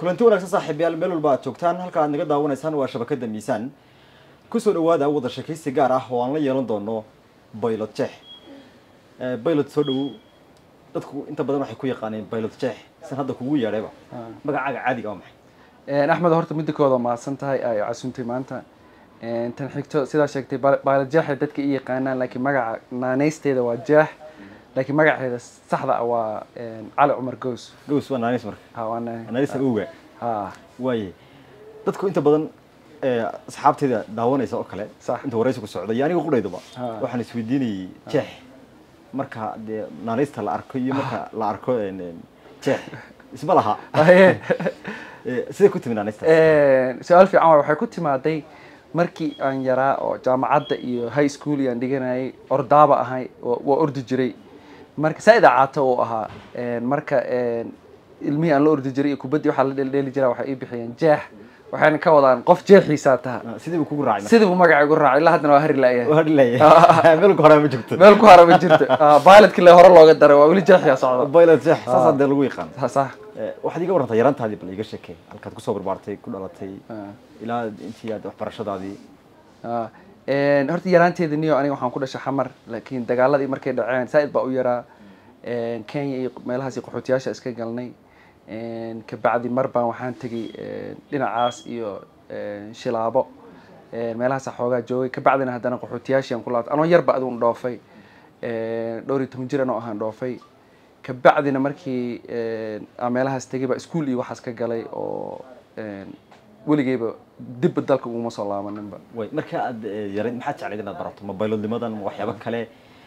kulanti wanaagsan saaxiibayaal meel walba aad joogtaan halka aad naga daawanaysaan waa shabakada miisaan kusoo dhawaada wada sheekaysi gaar ah oo aan la yeelan doono baylot jeex baylot soo dhowow dadku inta badan waxay ku yaqaaneen baylot jeex san hadda kugu yeedhayba magacaaga caadiga waa maxay axmed horta midda kooda mahadsan tahay ay casuuntay maanta tan xigto sidaa sheegtay baylot jeexay dadka i yaqaanaan laakiin magaca naanaysteeda waa jeex laakiin magaceeda saxda ah waa cali cumar gows gows waa naanis marka ha waa na- naanisa oga ha waaye dadku inta badan asxaabteeda daawanaysa oo kale Sax. inta waraysigu socday iyo aniga qudhaydaba Ha. waxaan isweydiinayay jeex marka dee naanista la arko iyo marka la arko een, een, jeex isma laha Haye. Eh, sidee ku timi naanista su-aal fiican waay waxay ku timaaday markii aan yaraa oo jaamacadda iyo high school iyaan dhiganayay ordaaba ahay oo- waa ordi jiray marka saa-ida caato uu ahaa marka ilmihii aan la ordi jiray iyo kubaddii waxaa la dheeldheeli jiraa waxay ii bixiyeen jeex waxayna ka wadaan qof jeexiisaa taha Ah, sidii buu kugu raacay sidii buu magaca igu raacay ilaa haddana waa hari la'yahay hadlaya meel hore ma jirto meel ku hara ma jirto pilotkii le hore looga daray waa weli jeexiyaa socda pilot jeex saasaa dee lagu yaqaan Ha- sax Eh, waxaad iga warantaa yarantaadii bal iga sheekee halkaad kusoo barbaartay ku dhalatay Ah. ilaa intii aad waxbarashadaadii Ah, een, horta yaraanteeda niyo aniga waxaan ku dhashay xamar laakiin dagaaladii markay dhaceen saa-id baa u yaraa Een, kenya iyo meelahaas iyo qaxootiyaasha iska galnay Een, kabacdi mar baan waxaan tegay een, dhinacaas iyo een, shilaabo Een, meelahaasa xoogaa joogay kabacdina haddana qaxootiyaashii aan ku laabtay anoo yarba aduun dhoofay Een, dhowr iyo toban jir anoo ahaan dhoofay kabacdina markii een, aan meelahaas tegay baa iskuul iyo waxaas ka galay oo een, weligeyba dibba dalka uguma soo laabaninba way marka aad eh, yarayd maxaad jeclayd inaad barato ma baylodnimadan ma waxyaabo kale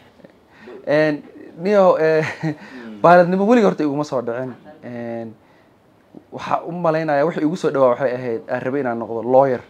Een, niyo baaladnimo weliga horta iguma soo dhicin Een, waxaa u malaynaya wixii igu soo dhawaa waxay ahayd aan rabay inaan noqdo lawyer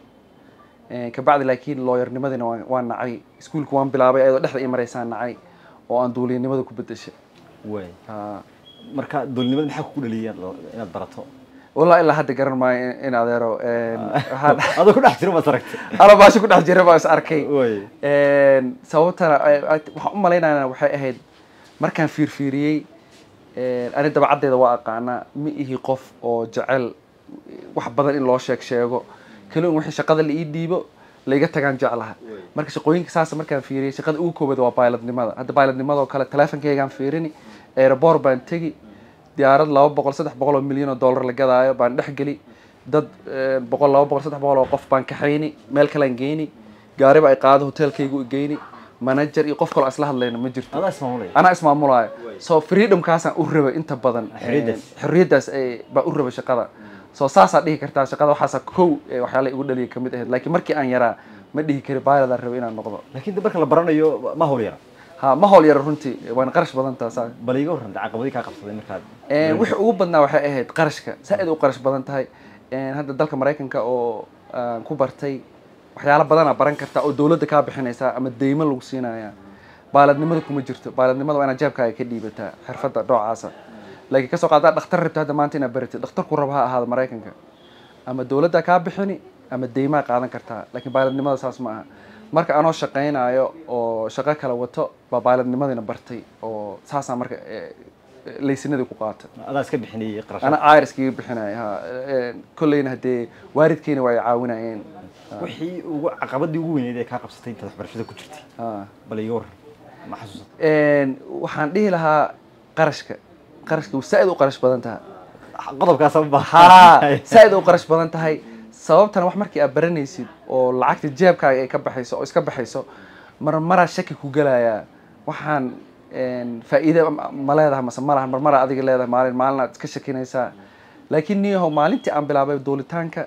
Een, kabacdi laakiin lawyernimadina waan waan nacay iskuulka waan bilaabay ayadoo dhexda ii maraysaan nacay oo aan duuliyanimada ku bedeshay way Ha. marka doolnimada maxaa kugu dhaliyay inaad- inaad barato wallahi ilaa hadda garan maayo in- in adeero Een, waxaan adoo ku dhex jiro maad aragtay ana baasha ku dhex jira baa is arkay way Een, sababtana ay- ay- waxaan u malaynayana waxay ahayd markaan fiirfiiriyey een, ani dabacaddeeda waa aqaanaa ma ihi qof oo jecel wax badan in loo sheeg sheego kaliun wixii shaqada la ii dhiibo laiga tagaan jeclaha marka shaqooyinka saasa markaan fiiriyey shaqada ugu koobaad waa bailadnimada hadda bailadnimadoo kale teleefonkeygaan fiirini aeroboor baan tegi diyaarad laba boqol saddex boqol oo milyan oo dollar la gadaayo baan dhex geli dad een, boqol laba boqol saddex boqol oo qof baan kaxayni meel kalean geyni gaariba ay qaado hotelkaygu i geyni manager iyo qof kaloo aan isla hadlayna ma jirto adaa ismaamulaya anaa ismaamulaayo so freedomkaasaan u rabay inta badan Xorriyaddaas. Een, xorriyaddaas ay- baa u rabay shaqada so saasaa dhihi kartaa shaqada waxaasa kow ee waxyaala igu dhaliyay kamid ahayd laakiin markii aan yaraa ma dhihi kari bailadaan rabay inaan noqdo laakiin de marka la baranayo ma hawl yara ha ma howl yara runtii waana qarash badan taasaa bal iga warranta caqabadii kaa qabsaday markaad Een, wixii ugu badnaa waxay ahayd qarashka saa-id u qarash badan tahay Een, hadda dalka maraykanka oo aan ku bartay waxyaalo badanaa baran kartaa oo dowladda kaa bixinaysaa ama deymo lagu siinaya baaladnimada kuma jirto baaladnimada waa inaad jeebkaaga ka dhiibataa xirfadda noocaasa laakiin kasoo qaadaa dhakhtar rabta hadda maanta inaad baratid dhakhtarku raba ha ahaado maraykanka ama dowladda kaa bixini ama deymaa qaadan kartaa laakiin baaladnimada saas ma aha marka anoo shaqaynayo oo shaqo kala wato baa baaladnimadina bartay oo saasaa marka eh, eh, laysinadii ku qaatay adaa iska bixinayay qarasha ana iriskiga bixinaya ha Een, kolleyna haddee waalidkeyna waa ay caawinayeen wixii ugu caqabadii ugu weyneyd ee kaa qabsatay intaad waxbarashada ku jirtay Ha. bal iga warran ma xasuusata Een, waxaan dhihi lahaa qarashka qarashka saa-id u qarash badan tahay qodobkaas ma ha saa-id u qarash badan tahay sababtana wax markii aad baranaysid oo lacagta jeebkaaga ay ka baxayso oo iska baxayso marmaraa shaki ku gelayaa waxaan een, faa'iide ma- ma leedahay mase ma lahan marmaraa adiga leedahay maalin maalin aad iska shakinaysaa laakiin niyahow maalintii aan bilaabay duulitaanka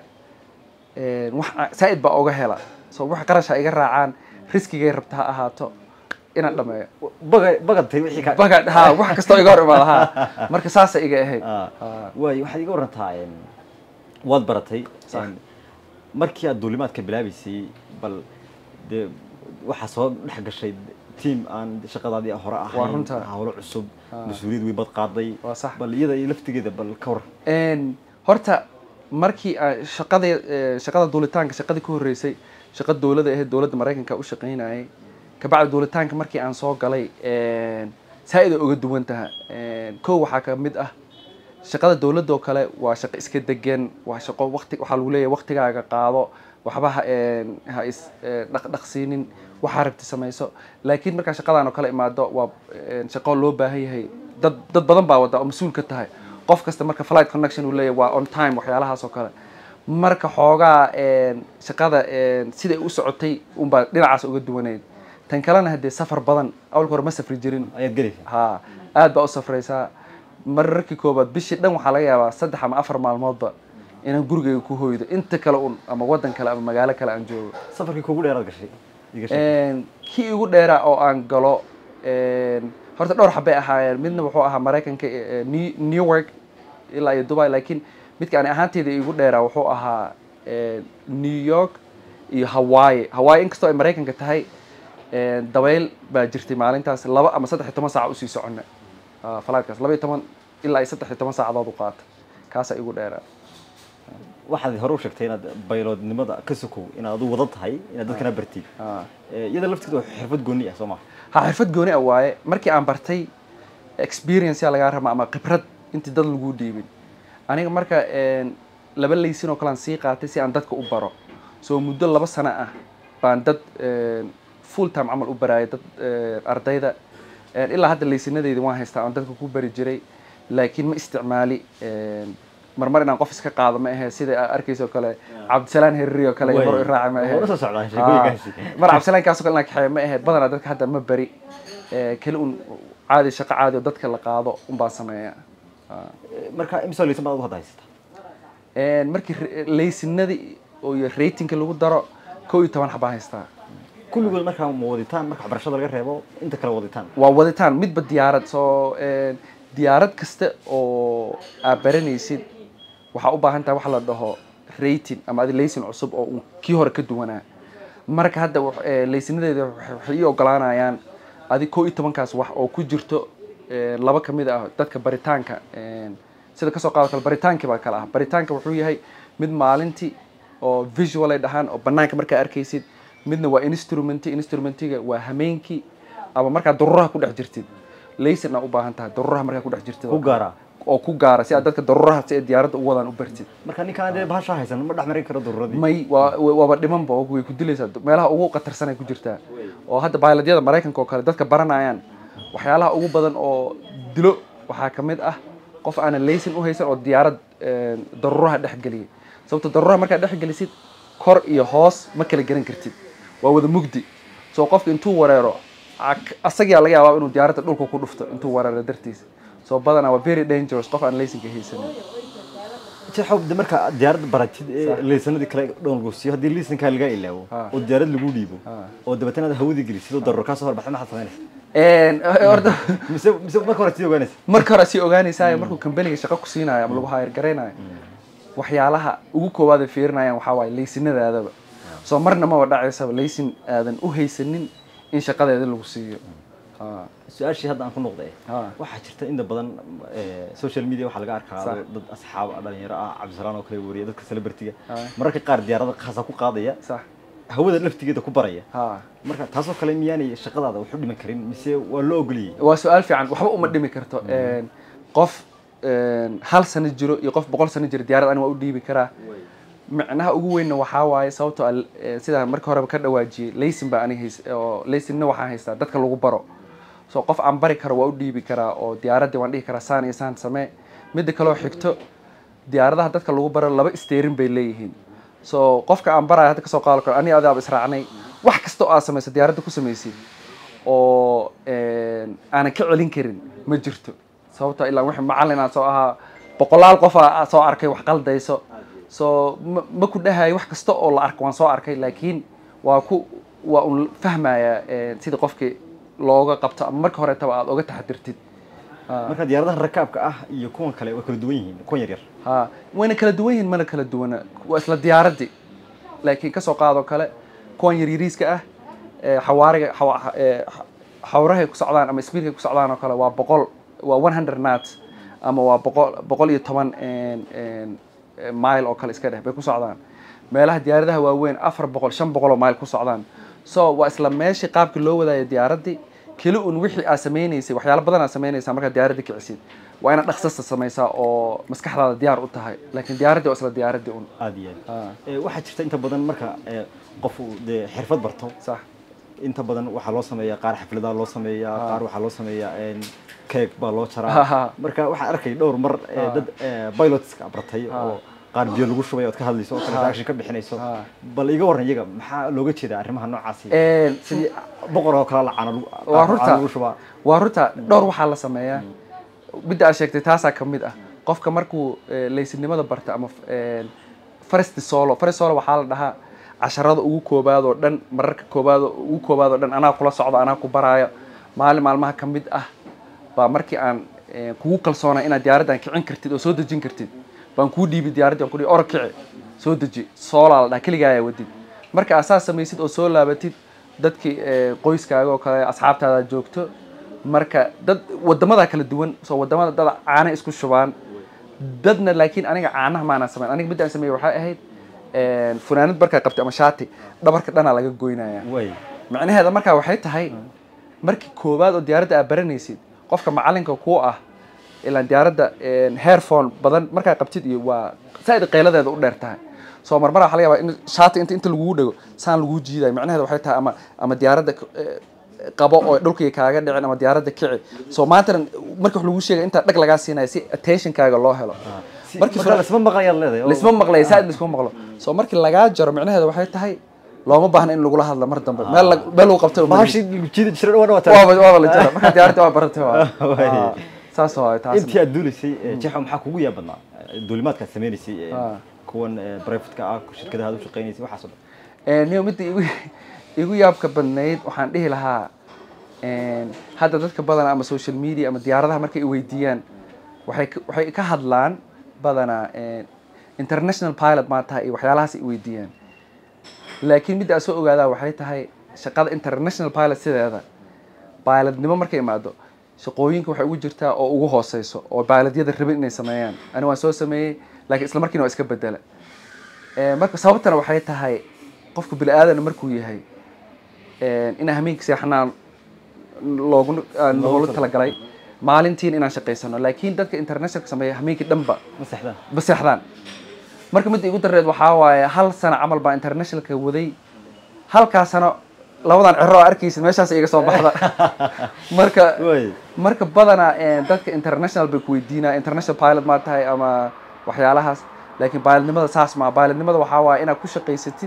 een, wax aan- saa-id baa oga hela so wax qarash ha iga raacaan riskigay rabta ha ahaato inaan dhameeyo baga bagadtay wixii ka baga ha wax kastoo iga hor imaada ha marka saasa iga ahayd Ah. Ha. waay waxaad iga warantaa een, waad baratay Sax. een, markii aad duulimaadka bilaabaysay bal dee waxaa soo dhex gashay tiam aan shaqadaadii hore ahayn runta. hawlo cusub mas-uuliyad way bad qaaday Waa sax. bal iyada iyo laftigeeda bal ka war Een, horta markii aan shaqada eh, shaqada duulitaanka shaqadii ku horreysay shaqa dowladda ahayd dowladda maraykanka u shaqaynayay kabacdi duulitaanka markii aan soo galay een, saa-id ay uga duwan taha Een, kow waxaa ka mid ah shaqada dowladda oo kale waa shaqo iska degan waa shaqo waqti waxaa lagu leeyahay waqtigaaga qaado waxba ha een, ha is ee, dhaqdhaqsiinin waxaa rabti samayso laakiin markaa shaqadan oo kale imaado waa een, shaqo loo baahan yahay dad dad badan baa wada oo mas-uul ka tahay qof kasta marka flight connection uu leeyahay waa on time waxyaalahaas oo kale marka xoogaa een, shaqada een, siday u socotay unbaa dhinacaas uga duwaneyd tan kalena haddee safar badan awalka hore ma safri jirin ayaad gelaysa ha aad baa u safraysaa mararkii koobaad bishii dhan waxaa laga yaabaa saddex ama afar maalmoodba inaan gurigayga ku hoydo inta kale un ama waddan kale ama magaalo kale aan joogo safarkii kugu dheeraad gashay iga sheeg. Een, kii igu dheeraa oo aan galo een, horta dhowr xabay ahaayeen midna wuxuu ahaa maraykanka ee, New- newark ilaa iyo dubai laakiin midka ani ahaanteyda igu dheeraa wuxuu ahaa een, new york iyo hawaii hawaii inkastoo ay maraykanka tahay een, dabayl baa jirtay maalintaas laba ama saddex iyo toban saac usii socona Ah, falaadkaas laba iyo toban ilaa iyo saddex iyo toban saacadood u qaata kaasaa igu dheeraa waxaad hore u sheegtay inaad bayloodnimada ka sokow inaad adu wada tahay inaad dadkana bartid Ah. Eh, iyada lafteeda waa xirfad gooni ah soo maha ha xirfad gooni ah waaye markii aan bartay experience yaa lagaa raba ama khibrad intii dad lagu dhiibin aniga marka een, laba laysin oo kale aan sii qaatay si aan dadka u baro so muddo laba sano ah baan dad een, full time camal u baraayay dad een, ardayda Een, ilaa hadda laysinadeyda waan haystaa aan dadka ku bari jiray laakiin ma isticmaali een, marmar inaan qof iska qaado ma ahe sida aad arkayso kale cabdisalaan herri oo kale iyo hor i raaci ma ahe Waa la soo socdaan sheekooyinkaasi. Ah, mar cabdisalaan kale inaan kaxeeyo ma ahayd badanaa dadka hadda ma bari Eh, keli un caadi shaqo caadi oo dadka la qaado un baan sameeya Ah. Eh, marka imisa laysan baad ugu hadda haysata Een, markii re- laysinadii oo iyo ratingka lagu daro kow iyo toban xabaa haystaa kulligood markaa ma waditaan marka waxbarashada laga reebo inta kale waditaan waa waditaan midba diyaarad soo een, diyaarad kasta oo aad baranaysid waxaa u baahan tahay waxa la dhaho rating ama adi laysin cusub oo uu kii hore ka duwanaa marka hadda wax- ee, laysinadeeda waxay waxay ii ogolaanayaan adi kow iyo tobankaas wax oo ku jirto ee, laba ka mid ah dadka baritaanka een, sida kasoo qaado kale baritaankii baa kale ah baritaanka wuxuu yahay mid maalintii oo visual ay dhahaan oo banaanka markaa arkaysid midna waa instrument instrumentiga waa hameenkii ama markaa daruraha ku dhex jirtid laysin aa u baahan tahay daruraha markaa ku dhex jirtid oo Ku gaara. oo ku gaara si aad dadka daruraha si ay diyaaradda u wadaan u bartid marka ninkaan dee bahasha haysan ma dhex marin karo daruuradii may waa wa- waaba dhimanba oo way ku dilaysaa meelaha ugu khatarsan ay ku jirtaa oo hadda bayladyada maraykanka oo kale dadka baranayaan waxyaalaha ugu badan oo dilo waxaa ka mid ah qof aanan laysin u haysan oo diyaarad een, daruraha dhex geliyay sababto daruraha markaad dhex gelisid kor iyo hoos ma kala garan kartid waa wada mugdi soo qofka intuu wareero ac- asagaa laga yaabaa inuu diyaaradda dhulka ku dhufto intuu wareero dartiisa soo badanaa waa very dangerous qof aan laysinka haysanin jeexow de marka aad diyaarad baratid ee laysanadii kale dhown lagu siiyo haddii laysankaa lagaa ilaawo Ah. oo diyaarad lagu dhiibo Ah. oo dabeetana aad hawadii gelisid oo daruur kaa soo horbaxda maxaad samaynaysa Een, horta mise mise marka hore sii ogaanaysa marka hore sii ogaanaysaa markuu kambaniga shaqo ku siinayo ama lagu hayr garaynayo waxyaalaha ugu koowaad ay fiirinayaan waxaa waaye laysinadaadaba soo marna maba dhacaysaba laysin aadan u haysanin in shaqadeeda lagu siiyo Ah, su-aashii hadda aan ku noqday ah. waxaa jirta inta badan eh, social media waxaa laga arkaa Sax. dad asxaab ah, dhalinyaro ah cabdisalaan oo kale wariya dadka celebrity-ga Ah. mararka qaar diyaarada khaasa ku qaadaya sax hawada laftigeeda ku baraya ha marka taasoo kale miyaanay shaqadaada wax u dhiman karin mise waa loo ogoliyey waa su-aal fiican waxba uma dhimi karto Een, qof een, hal sano jiro iyo qof boqol sano jiro diyaarad ani waa u dhiibi karaa micnaha ugu weynna waxaa waaye sababtoo ah, eh, sidaan marka horeba ka dhawaajiyey laysin baa ani hays oo laysinna waxaan haystaa dadka lagu baro so qof aan bari karo waa u dhiibi karaa oo diyaaraddii waan dhihi karaa saan iyo saan samee midda kaloo xigto diyaaradaha dadka lagu baro laba steerin bay leeyihiin so qofka aan barayo hadda kasoo qaado karo ani adaaba israacnay wax kasta oo aad samayso diyaaradda ku samaysid oo een, aanan ka celin karin ma jirto sababtoo ilaa wixii macallin aan soo ahaa boqolaal qof aa soo arkay wax qaldayso so ma ma ku dhahayo wax kasta oo la arko waan soo arkay laakiin waa ku waa un fahmaya een, sida qofkii looga qabto ama marka horetaba aad oga taxadirtid Ah. marka diyaaradaha rakaabka ah iyo kuwan kale way kala duwan yihiin kuwan yaryar ha wayna kala duwan yihiin mana kala duwana waa isla diyaaradii laakiin kasoo qaadoo kale kuwan yaryariiska ah ee xawaariga xawa- ee xa- xawrahay ku socdaan ama speedkay ku socdaan oo kale waa boqol waa one hundred knots ama waa boqol boqol iyo toban een- een, ee, mile oo kale iska dheh bay ku socdaan meelaha diyaaradaha waaweyn afar boqol shan boqol oo mile ku socdaan so waa isla meeshii qaabkii loo wadaayo diyaaradii keli un wixii aad sameynaysay waxyaalo badan aad samaynaysaa markaad diyaaradda kicisid waa inaad dhaqsasta samaysaa oo maskaxdaada diyaar u tahay laakiin diyaaraddii waa isla diyaaraddii un aada iyo aad Ah, Eh, waxaa jirta inta badan marka eh, qof uu dee xirfad barto sax inta badan waxaa loo sameeyaa qaar xafladaha loo sameeyaa Ah. qaar waxaa loo sameeyaa keeg baa loo Ha, jaraa ha. marka waxaan arkay dhowr mar eh, Ah. dad eh, pilotska bartay Ah. oo qaar biyo lagu shubay ood ka hadlayso oo kale Ah. reaction ka bixinayso Ah. bal iga warran iyaga maxaa looga jeedaa arrimaha noocaasi Een, sidii boqor oo kale lacana lagu waa caano runta lagu shubaa waa runta dhowr waxaa la sameeyaa midda aad sheegtay taasaa ka mid ah qofka markuu eh, laysinimada barta ama eh, faresti solo farest solo waxaa la dhahaa casharada ugu koobaad oo dhan mararka koobaad oo- ugu koobaad oo dhan anaa kula socdo anaa ku baraayo maalin maalmaha ka mid ah baa markii aan eh, kugu kalsoonaa inaad diyaaraddan kicin kartid oo soo dejin kartid baan kuu dhiibi diyaaraddii aan ku dhihi orod kici soo deji soolaa la dhaha keligaa ayaa wadid marka aad saas samaysid oo soo laabatid dadkii eh, qoyskaaga oo kale asxaabtaada joogto marka dad wadamada kala duwan soo wadamada dad caana isku shubaan dadna laakiin aniga caanaha maanaan samayn aniga midda aan sameeyey waxay ahayd een, funaanad markaa qabtay ama shaati dhabarka dhanaa laga goynaya way macnaheeda markaa waxay tahay markii koowaad oo diyaaradda aad baranaysid qofka macalinka kuu ah ilaan diyaaradda hairphone badan markaa qabtid iyo waa saaid qeyladeeda u dheer tahay soo marmara waxa laga yaabaa in shaati inta inta lagugu dhego saan lagu jiidayo macnaheeda waxay tahay ama ama diyaaradda eh, qabo oo dhulkii kaaga dhicin ama diyaaradda kici soo maantana marka wax lagu sheegay intaa dhag lagaa siinayo si attentionkaaga loo helo Si- markii marka lasma maqlayaad leedahay oo- laisma maqlay saaid laisma maqlo soo markii lagaa jaro macnaheeda waxay tahay looma baahna in lagula hadlo mar dambe meel lag- meel lagu qabtay uma bahashii lagu jiidi jiray dhawaan waa waaba waaba la jara markaa diyaaradda waa baratay waa Waay. Ah, saas waa taas intii aad duulisay eh, jeexo maxaa kugu yaab badnaa Eh, duulimaadkaad sameynaysay eh, Ah. kuwan privatka ah shirkadaha aad u shaqeynaysay waxaas oo dhan Eh, niyo midda igu igu yaabka badnayd waxaan dhihi lahaa een, hadda dadka badan ama social media ama diyaaradaha markay i weydiiyaan waxay ka- waxay ka hadlaan badanaa een, international pilot maa tahay iyo waxyaalahaas i weydiiyaan laakiin midda aad soo ogaadaa waxay tahay shaqada international pilot sideeda pilotnimo markay imaado shaqooyinka waxay ugu jirtaa oo ugu hooseyso oo pilotyada rabin inay sameeyaan ani waan soo sameeyey laakiin isla markiina waa iska bedela Eh, marka sababtana waxay tahay qofka bini aadana markuu yahay eh, inaan hameenka seexanaan loogu aan loogu talagalay maalintiin inaan shaqaysano laakiin dadka internationalka sameeya hameenkii dhanba ma sexdaan ba seexdaan marka midda igu dareed waxaa waaye hal sano camal baa internationalka waday halkaa sano labadan cero oo arkaysid meeshaas iga soo baxda marka way marka badanaa eh, dadka international bay ku weydiinaa international pilot maa tahay ama waxyaalahaas laakiin pilotnimada saas maa pilotnimada waxaa waaye inaad ku shaqaysatid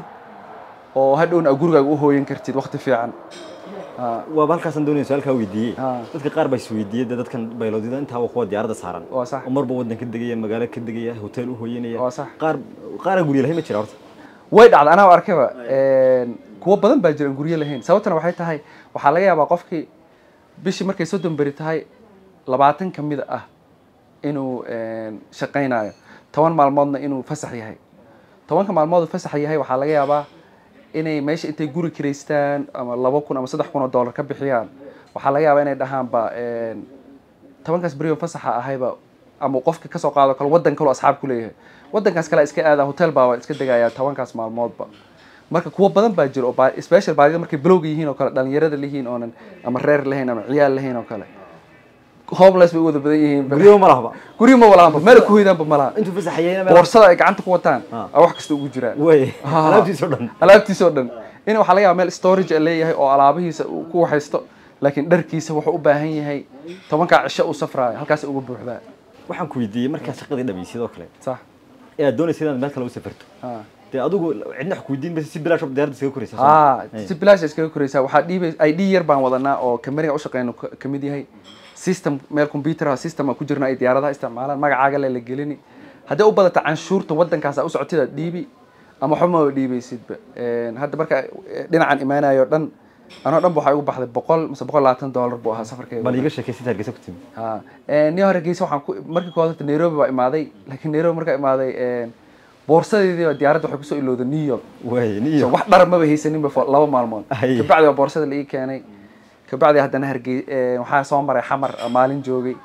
oo hadhowna aad gurigaaga u hooyan kartid waqti fiican Ah, waaba halkaasaan doonaya su-aalkaa weydiiyey Ah. dadka qaar baa isweydiiyey dee dadkan bayloodida intaa waa kuwa diyaaradda saaran waa sax oo marba waddan ka degaya magaalo ka degaya hotel u hooyanaya Waa sax. qaar qaaraa gurya lahayn ma jira horta way dhacda anaa arkayba kuwo badan baa jira aan guryo lahayn sababtana waxay tahay waxaa laga yaabaa qofkii bishii markay soddon beri tahay labaatan ka mid ah inuu een, shaqaynayo toban maalmoodna inuu fasax yahay tobanka maalmood uu fasax yahay waxaa laga yaabaa inay meesha intay guri kiraystaan ama laba kun ama saddex kun oo dollar ka bixiyaan waxaa laga yaabaa inay dhahaanba een, tobankaas beriyo fasaxa ahayba ama qofka kasoo qaado kale wadan kaloo asxaab ku leeyahay wadankaas kale iska aada hotel baa waa iska degayaa tobankaas maalmoodba marka kuwo badan baa jira oo ba- special baadida markay bilowga yihiin oo kale dhalinyarada lihiin oonan ama reer lahayn ama ciyaal lahayn oo kale homeless bay u wada badan yihiin guryo ma lahaba guryo ma walaanba meel ku hoydaanba malaha intuu fasaxayeyna meel boorsada ay gacanta ku wataan Ah. aa wax kasta ugu jiraan way Ah. alaabtiisoo dhan alaabtiisa oo dhan in waxaa laga yaaba meel storage a leeyahay oo alaabihiisa uu ku waxaysto laakiin dharkiisa wuxuu u baahan yahay tobankaa cisho uu safraayo halkaas uga buuxdaa waxaan ku weydiiyey markaad shaqadii dhamaysid oo kale sax ee aad doonaysa inaad meel kale u safarto ah dee adigu cidna wax ku weydiin maysa si bilaash oo diyaaradda iskaga koraysa ah si bilaash iskaga koraysaa waxaa dhiibay id yar baan wadanaa oo kameriga u shaqeyno ka ka mid yahay system meel computer ah system aan ku jirna ay diyaaradaha isticmaalaan magacaaga le la gelini haddii u badata canshuurta wadankaas aa u socotid aad dhiibi ama waxba maba dhiibaysidba Een, hadda marka eh, dhinacan imaanayo o dhan anoo dhan ba waxaa igu baxday boqol mise boqol labaatan dollar buu ahaa safarkayga bal iiga sheekaysid hargeysa ku timi ha nin hore geysa waxaan ku markii koowaad horta nairobi baa imaaday laakiin nairobi markaa imaaday een, boorsadeedii baa diyaaradda waxay kusoo ilowday new york way So, niyo wax dhar maba haysaninba for laba maalmood Ay. kabacdi waa boorsada la ii keenay kabacdi haddana hargey waxaa soo maray xamar ah, maalin joogay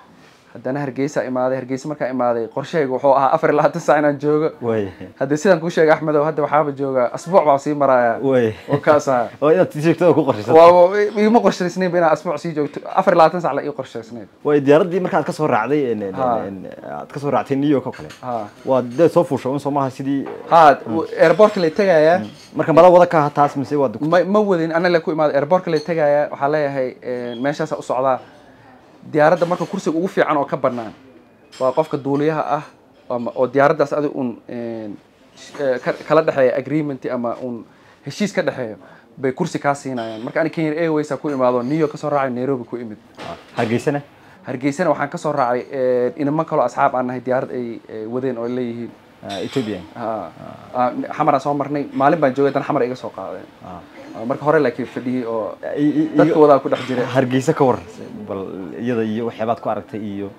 haddana hargeysa imaaday hargeysa markaa imaaday qorshahayga wuxuu ahaa afar iyo labaatan saac inaan joogo way haddii sidaan kuu sheegay axmedow hadda waxaaba jooga asbuuc baa sii maraya way oo kaas aha oo inaad sii joogto oo ku qorshaysan waa igama qorshaysnaynba inaan asbuuc sii joogto afar iyo labaatan sac la ii qorshaysnayd way diyaaraddii markaad ka soo raacday en- en- Ha. en- aad ka soo raactay new york oo kale ha waa dee soo fuusha un soomaha sidii ha airportka lay tegayaa marka mala wada ka taas mise waa dug ma ma wadin ana la ku imaada airportka lay tegayaa waxaa leeyahay meeshaasa u socdaa diyaaradda marka kursiga ugu fiican oo ka banaan waa qofka duuliyaha ah ama oo diyaaraddaas adi un een, sh- eh, ka- kala dhexeeya agreement ama un heshiis ka dhexeeyo bay kursi kaa siinayaan marka ani kenya airways ku imaado new york kasoo raacay nairobi ku imid hargeysana hargeysana waxaan kasoo raacay eh, inamo kaloo asxaab aan nahay diyaarad ay ay wadeen oo ay leeyihiin Ah, ethiopian ha ah, xamaraan soo marnay maalin baan joogay dan xamar iga soo qaadeen Ah. Ah, marka hore laakiin fadhiyey oo I- i- dadka iyo- wadaa ku dhex jira hargeysa ka war bal iyada iyo waxyaabaad ku aragtay iyo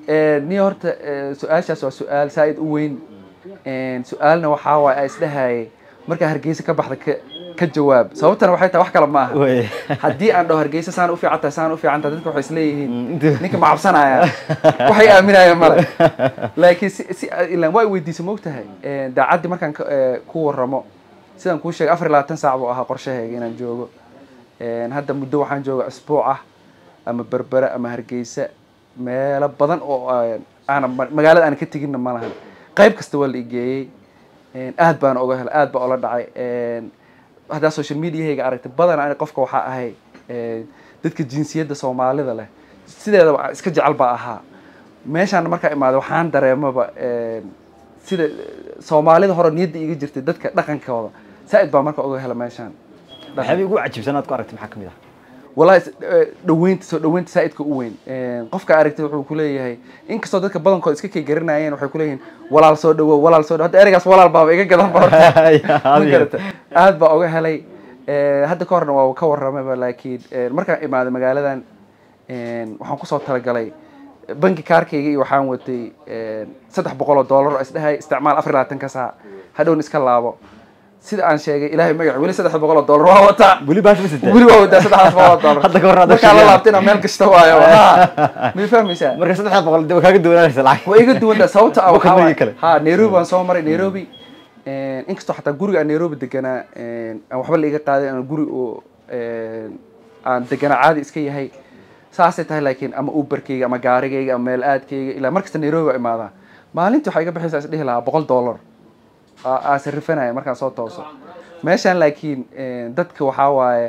ni horta eh, su-aashaas waa su-aal saa-id u weyn En, su-aalna waxaa waaye aan isdhahayay markaa hargeysa ka baxda ka ka jawaab sababtana waxay tahay wax kale ma aha way haddii aan dhaho hargeysa saan u fiican tahay saan u fiican tahay dadka waxay isleeyihiin Mm, inta- ninka ma cabsanaya waxay aaminayaan male laakiin si si ilaan waa i weydiisa moogtahay daacaddii markaan ka- eh, ku waramo sidaan kuu sheegay afar iyo labaatan saac buu ahaa qorshahayga inaan joogo En, hadda muddo waxaan jooga isbuuc ah ama berbere ama hargeysa meelo badan oo aan- aanan ma- magaalada aan ka teginna ma lahan qayb kasta waa la igeeyey aad baan oga helay aad baa ola dhacay En, haddaa social mediahayga aragtay badan ani qofka waxaa ahay en, dadka jinsiyadda soomaalida leh sideedaba aan iska jecel baa ahaa meeshaan markaa imaaday waxaan dareemaba en, sida soomaalida hore niyadda iga jirtay dadka dhaqankooda saa-id baa marka oga hela meeshaan waxyaabay ugu cajibsan aad ku aragtay maxaa kamid ah wallahi s- eh, dhaweynta soo dhaweynta saa-idka u weyn En, qofka aragtay wuxuu kuleeyahay inkastoo dadka badankood iska kay garanayeen waxay kuleeyihiin walaal soo dhawow walaal soo dhawow hadda ereygaas walaal baaba iga gadan ba horta ma garata aad baa oga helay Eh, hadda ka horna waa ka waramayba laakiin eh, markaan imaaday magaaladan en, waxaan kusoo talagalay banki kaarkayga iyo waxaan watay en, saddex boqol oo dollar oo isdhahay isticmaal afar iyo labaatan ka saac hadhowna iska laabo sida aan sheegay ilaahay magac weli saddex boqol oo dollar waa wataa weli baash ma sitaa weli waa wadaa saddexdaas boqol oo dollar Hadda ka hor hadda markaa la sheegay. laabtay inaa meel kasta waayo ha ma fahmaysaa marka saddex boqol dee waa kaaga duwanaanaysa lacag waa iga duwan tahay sababta ah Bukan waxaa markii waaye- kale. ha nairobi waan soo maray nairobi en, inkastoo xataa guriga aan nairobi deganaa en, aan waxba la iga qaaday aan guri oo en, aan deganaa caadi iska yahay saasay tahay laakiin ama uberkayga ama gaarigayga ama meel aadkayga ilaa markasta nairobi waa imaadaa maalintii waxaa iga bixaysaa is dhihi lahaa boqol dollar aa aa sarifanaya markaan soo tooso meeshaan laakiin en, dadka waxaa waaye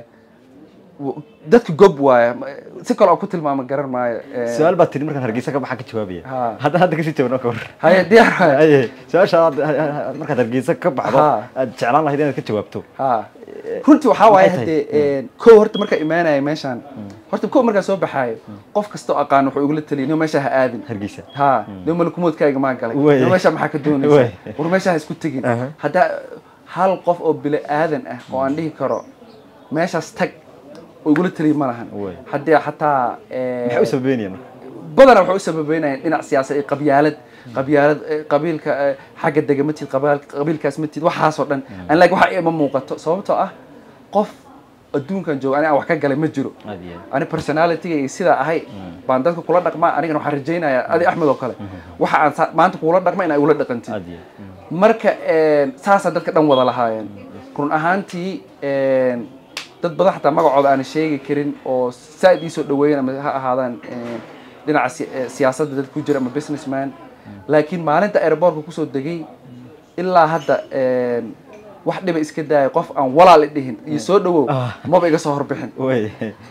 w- dadka gob waaye si kale oo ku tilmaama garan maayo En, su-aal baa tiri markaan hargeysa ka baxaa ka jawaabaya Ha. hadda hadda kasii jawaabna ka war haye diyaar waaye Aye, su-aasha aad markaad hargeysa ka baxdo Ha. aad jeclaan lahayd inaad ka jawaabto ha runtii waxaa waaye maxay tahay? haddee kow horta markaa imaanaya meeshaan horta kow markaa soo baxaayo qof kasta oo aqaan wuxuu igula taliyay nio meesha ha aadin hargeysa ha nio malakumoodkaaga maa galay Wey. nio meesha maxaa ka doonaysa Wey. war meesha ha isku tegin Aha. haddaa hal qof oo bili aadan ah oo aan dhihi karo meeshaas tag oo igula taliyay ma lahan Wey. haddii xataa eh, maxay u sababeynayaan badanaa waxay u sababeynayaan dhinac siyaasad iyo qabyaalad qabyaalad eh, qabiilka eh, xagga dega ma tid qabaal- qabiilkaas ma tid waxaasoo dhan an laakiin waxa ima muuqato sababtoo ah qof adduunkan jooga ani aan wax ka galay ma jiro aad iyo aad ani personality iyo sidaa ahay baan dadka kula dhaqmaa anigana waxaan rajaynayaa adi axmed oo kale waxa aan sa- maanta kula dhaqma in ay ula dhaqantid aad iyo aad marka en, saasaa dadka dhan wada lahaayeen run ahaantii en, dad badan xataa magacooda aan sheegi karin oo saaid ii soo dhaweeyen ama ha ahaadaan en, dhinaca si- eh, siyaasadda dad ku jira ama businessman laakiin maalinta airbortka kusoo degay ilaa hadda en, wax dhiba iska daaya qof aan walaal i dhihin iyo soo dhawow Ah. maba iga soo horbixin way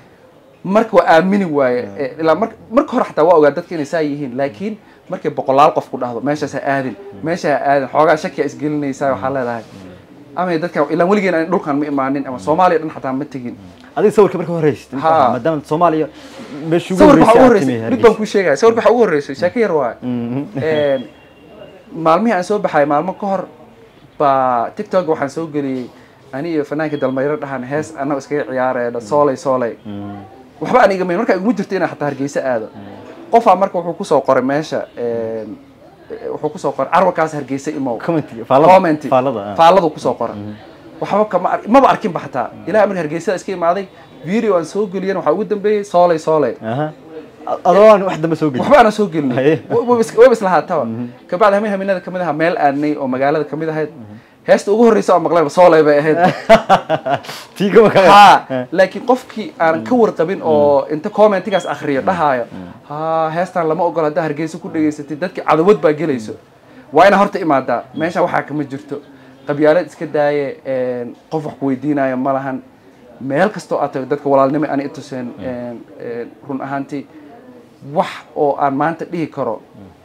marka waa aamini waaye Eh, ilaa mar marka hore xataa waa ogaa dadka inay saa yihiin laakiin markay boqolaal qof ku dhahdo meeshaas ha aadin meesha ha aadin xoogaa shakiya isgelinaysaa waxaa leedahay ama dadka ilaa weligeena aan dhulkan ma imaanin ama soomaaliya dhan xataa ma tegin adiga sawirka marka horeysid Ha. maadaama soomaaliya meesha ugu sawirka waxaa ugu horeysay horreysay aad timi mid baan kuu sheegaya sawirka waxaa ugu horreysay sheeko yar waaye En, maalmihii aan soo baxay maalmo ka hor baa tiktok waxaan soo geliyey ani iyo fanaanka dalmayro dhahan hees annago iskaga ciyaaraya sooley sooley waxba aan igamayn markaa iguma jirto inaan xataa hargeysa aado qofaa marka wuxuu kusoo qoray meesha en, eh, wuxuu kusoo qoray carwakaas hargeysa imow comment faalada comment faalada ah. faaladu kusoo qoray waxba kama ar- maba arkinba xataa ilaa marka hargeysada iska imaaday video aan soo geliyana waxaa ugu dambeeyey sooley sooley aha adoo aan wax dambe soo gelin waxba aanan soo gelin Haye. wayba islahaataba kabacdi hameen hameenada kamid aha meel aadnay oo magaalada kamid ahayd heesta ugu horreysa oo maqlayba sooley bay ahayd tii gaba ka ha laakiin qofkii aan ka warqabin oo inta commentigaas akriyo dhahaayo ha heestan lama ogola haddaa hargeysa ku dhegaysatid dadki cadawad baa gelayso waa inaa horta imaadaa meesha waxaa kama jirto qabyaalad iska daaye een, qof wax ku weydiinayo ma lahan meel kastoo aad tago dadka walaalnimo ani ituseen een, een, run ahaantii wax oo aan maanta dhihi karo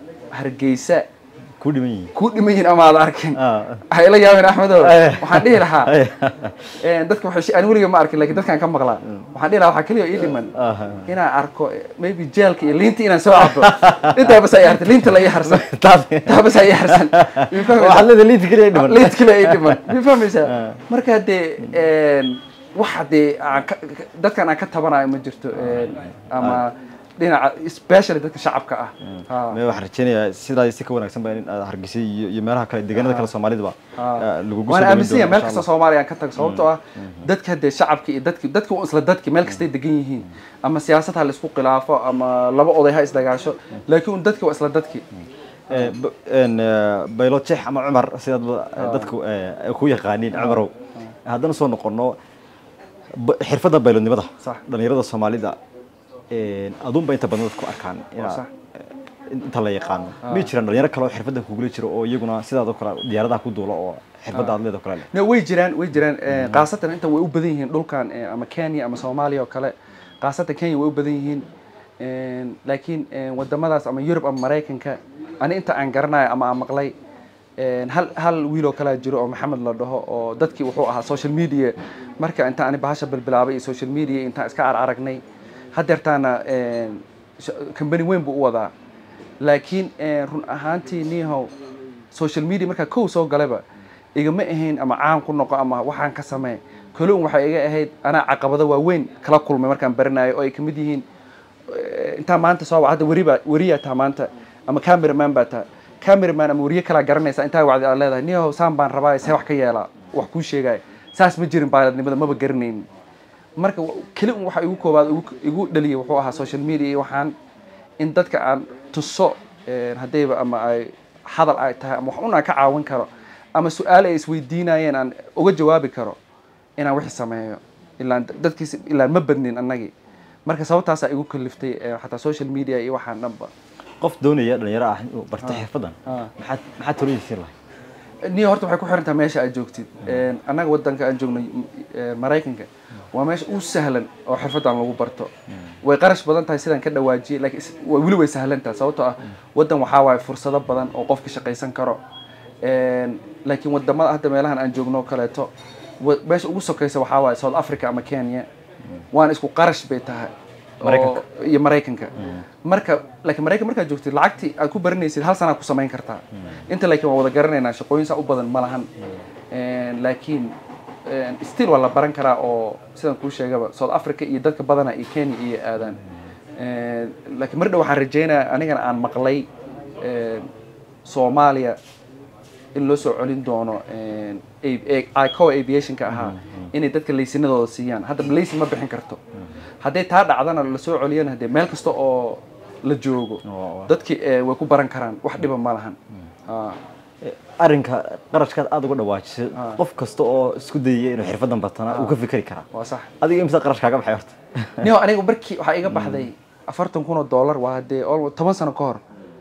hargeysa ku dhiman yihiin ku dhiman yihin ama aad arkin Ah. waxay ila yaabeen axmedow Eh. waxaan dhihi lahaa Eh. een, dadka waxay shi- aan weliga ma arkin lakin dadkaan ka maqlaa waxaan dhihi lahaa waxaa keliya ii dhiman Ah. inaan arko eh, maybe jeelka iyo liinta inaan soo cabo intaa bas ay hartay liinta la ii harsan taas taa bas ay ii harsan Ma fahmaysaa? waxaad leedahay liinta keliya ay dhiman liinta kale ay dhiman ma fahmaysaa marka dee een, waxa dee aan ka- ka- dadkan aan ka tabanayo ma jirto een, ama dhinaca especially dadka shacabka ah Ha. me waxaan rajeynayaa sidaa si ka wanaagsan ba in aad hargeysa iyo iyo meelaha kale deegaanada kale soomaalidaba Ah. lagugu waan aaminsan yahay meel insha kasta Allah. soomaaliya aan ka tago sababtoo ah dadka dee shacabka iyo dadki dadki waa isla dadki meel kastay degan yihiin ama siyaasad ha laisku khilaafo ama laba oday ha isdagaasho laakiin un dadki waa isla dadki Eh, b- een, eh, baylo jeex ama cumar sidaad ba- dadku eh, ay ku yaqaaniin cumarow haddana soo noqono ba- xirfadda baylodnimada Sax. dhalinyarada soomaalida een, aduunba inta badan dadku arkaan inaa- sax. eh, inta la yaqaano may jiraan dhalinyaro kale oo xirfaddan kugula jiro oo iyaguna sidaadoo kale diyaaradaha ku duula oo xirfadda aad leedoo kale leh no way jiraan way jiraan eh, khaasatan inta way u badan yihiin dhulkan eh, ama kenya ama soomaaliya oo kale khaasatan kenya way u badan yihiin Een, laakiin een, wadamadaas ama yurub ama maraykanka ani inta aan garanayo ama aan maqlay een, hal hal wiil oo kalaa jiro oo maxamed la dhaho oo dadkii wuxuu ahaa social media marka inta ani bahasha bilbilaabay iyo social media intaan iska araragnay hadeertaana een, sh- company weyn buu u wadaa laakiin een, run ahaantii nihow social media markaa kow soo galayba igama ahayn ama caan ku noqo ama waxaan ka samee kaloon waxay iga ahayd anaa caqabado waaweyn kala kulmay markaan baranayo oo ay kamid yihiin eh, intaa maanta soo hadda weri baa weriyaa taa maanta ama cameraman baa taa cameraman ama weriye kalaa garanaysa intaa wacdi aad leedahay niyow saan baan rabaa see wax ka yeelaa wax kuu sheegaya saas ma jirin baaladnimada maba garanaynin marka wa- keli un waxa igu koobaad igu- igu dhaliyay wuxuu ahaa social media iyo waxaan in dadka aan tuso een, haddayba ama ay hadal ay tahay ama wax un aan ka caawin karo ama su-aal ay isweydiinayeen aan uga jawaabi karo inaan wixii sameeyo ilaan dadkiis ilaan ma badnin annagii marka sababtaasaa igu kaliftay ee, xataa social media iyo waxaan dhanba qof doonaya dhalinyaro ah inuu barto xirfaddan Ah. maxaad maxaad talooyinsiin lahay niyo horta waxay ku xiran tahay meesha aad joogtid Een, annaga wadanka aan joogno eh, maraykanka waa meesha u sahlan oo xirfaddan lagu barto way qarash badan tahay sidaan ka dhawaajiyey laakiin is- way- weli way sahlan tahay sababtoo ah wadan waxaa waaye fursado badan oo qofka shaqaysan karo Een, laakiin wadamada hadda meelahan aan joogno oo kaleeto wa- meesha ugu sokaysa waxaa waaye south africa ama kenya waana isku qarash bay tahay oo- Maraykanka. iyo maraykanka marka laakiin maraykan markaad joogtid lacagtii aad ku baranaysid hal sanaa ku samayn kartaa inta laakiin waan wada garanaynaa shaqooyin saa u badan ma lahan Een, laakiin een, still waa la baran karaa oo sidaan kuu sheegaba south africa iyo dadka badana iyo kenya iyo aadaan Een, laakiin mar dhow waxaan rajaynayaa anigana aan maqlay een, soomaaliya in loo soo celin doono een, a- a- ico aviationka ahaa inay dadka laysinadooda siiyaan hadda laysin ma bixin karto hadday taa dhacdana lasoo celiyana hadee meel kasta oo la joogo Oo. dadki eh, way ku baran karaan wax dhiba ma lahan Ah. Eh, arrinka qarashkaad aada uga dhawaajisay Ah. qof kasta oo isku dayaya inuu xirfaddan bartana uu ka fikri karaa waa sax adiga imisa qarash kaaga baxay horta niyo aniga markii waxaa iga baxday afartan kun oo dollar waa hadee almost toban sano ka hor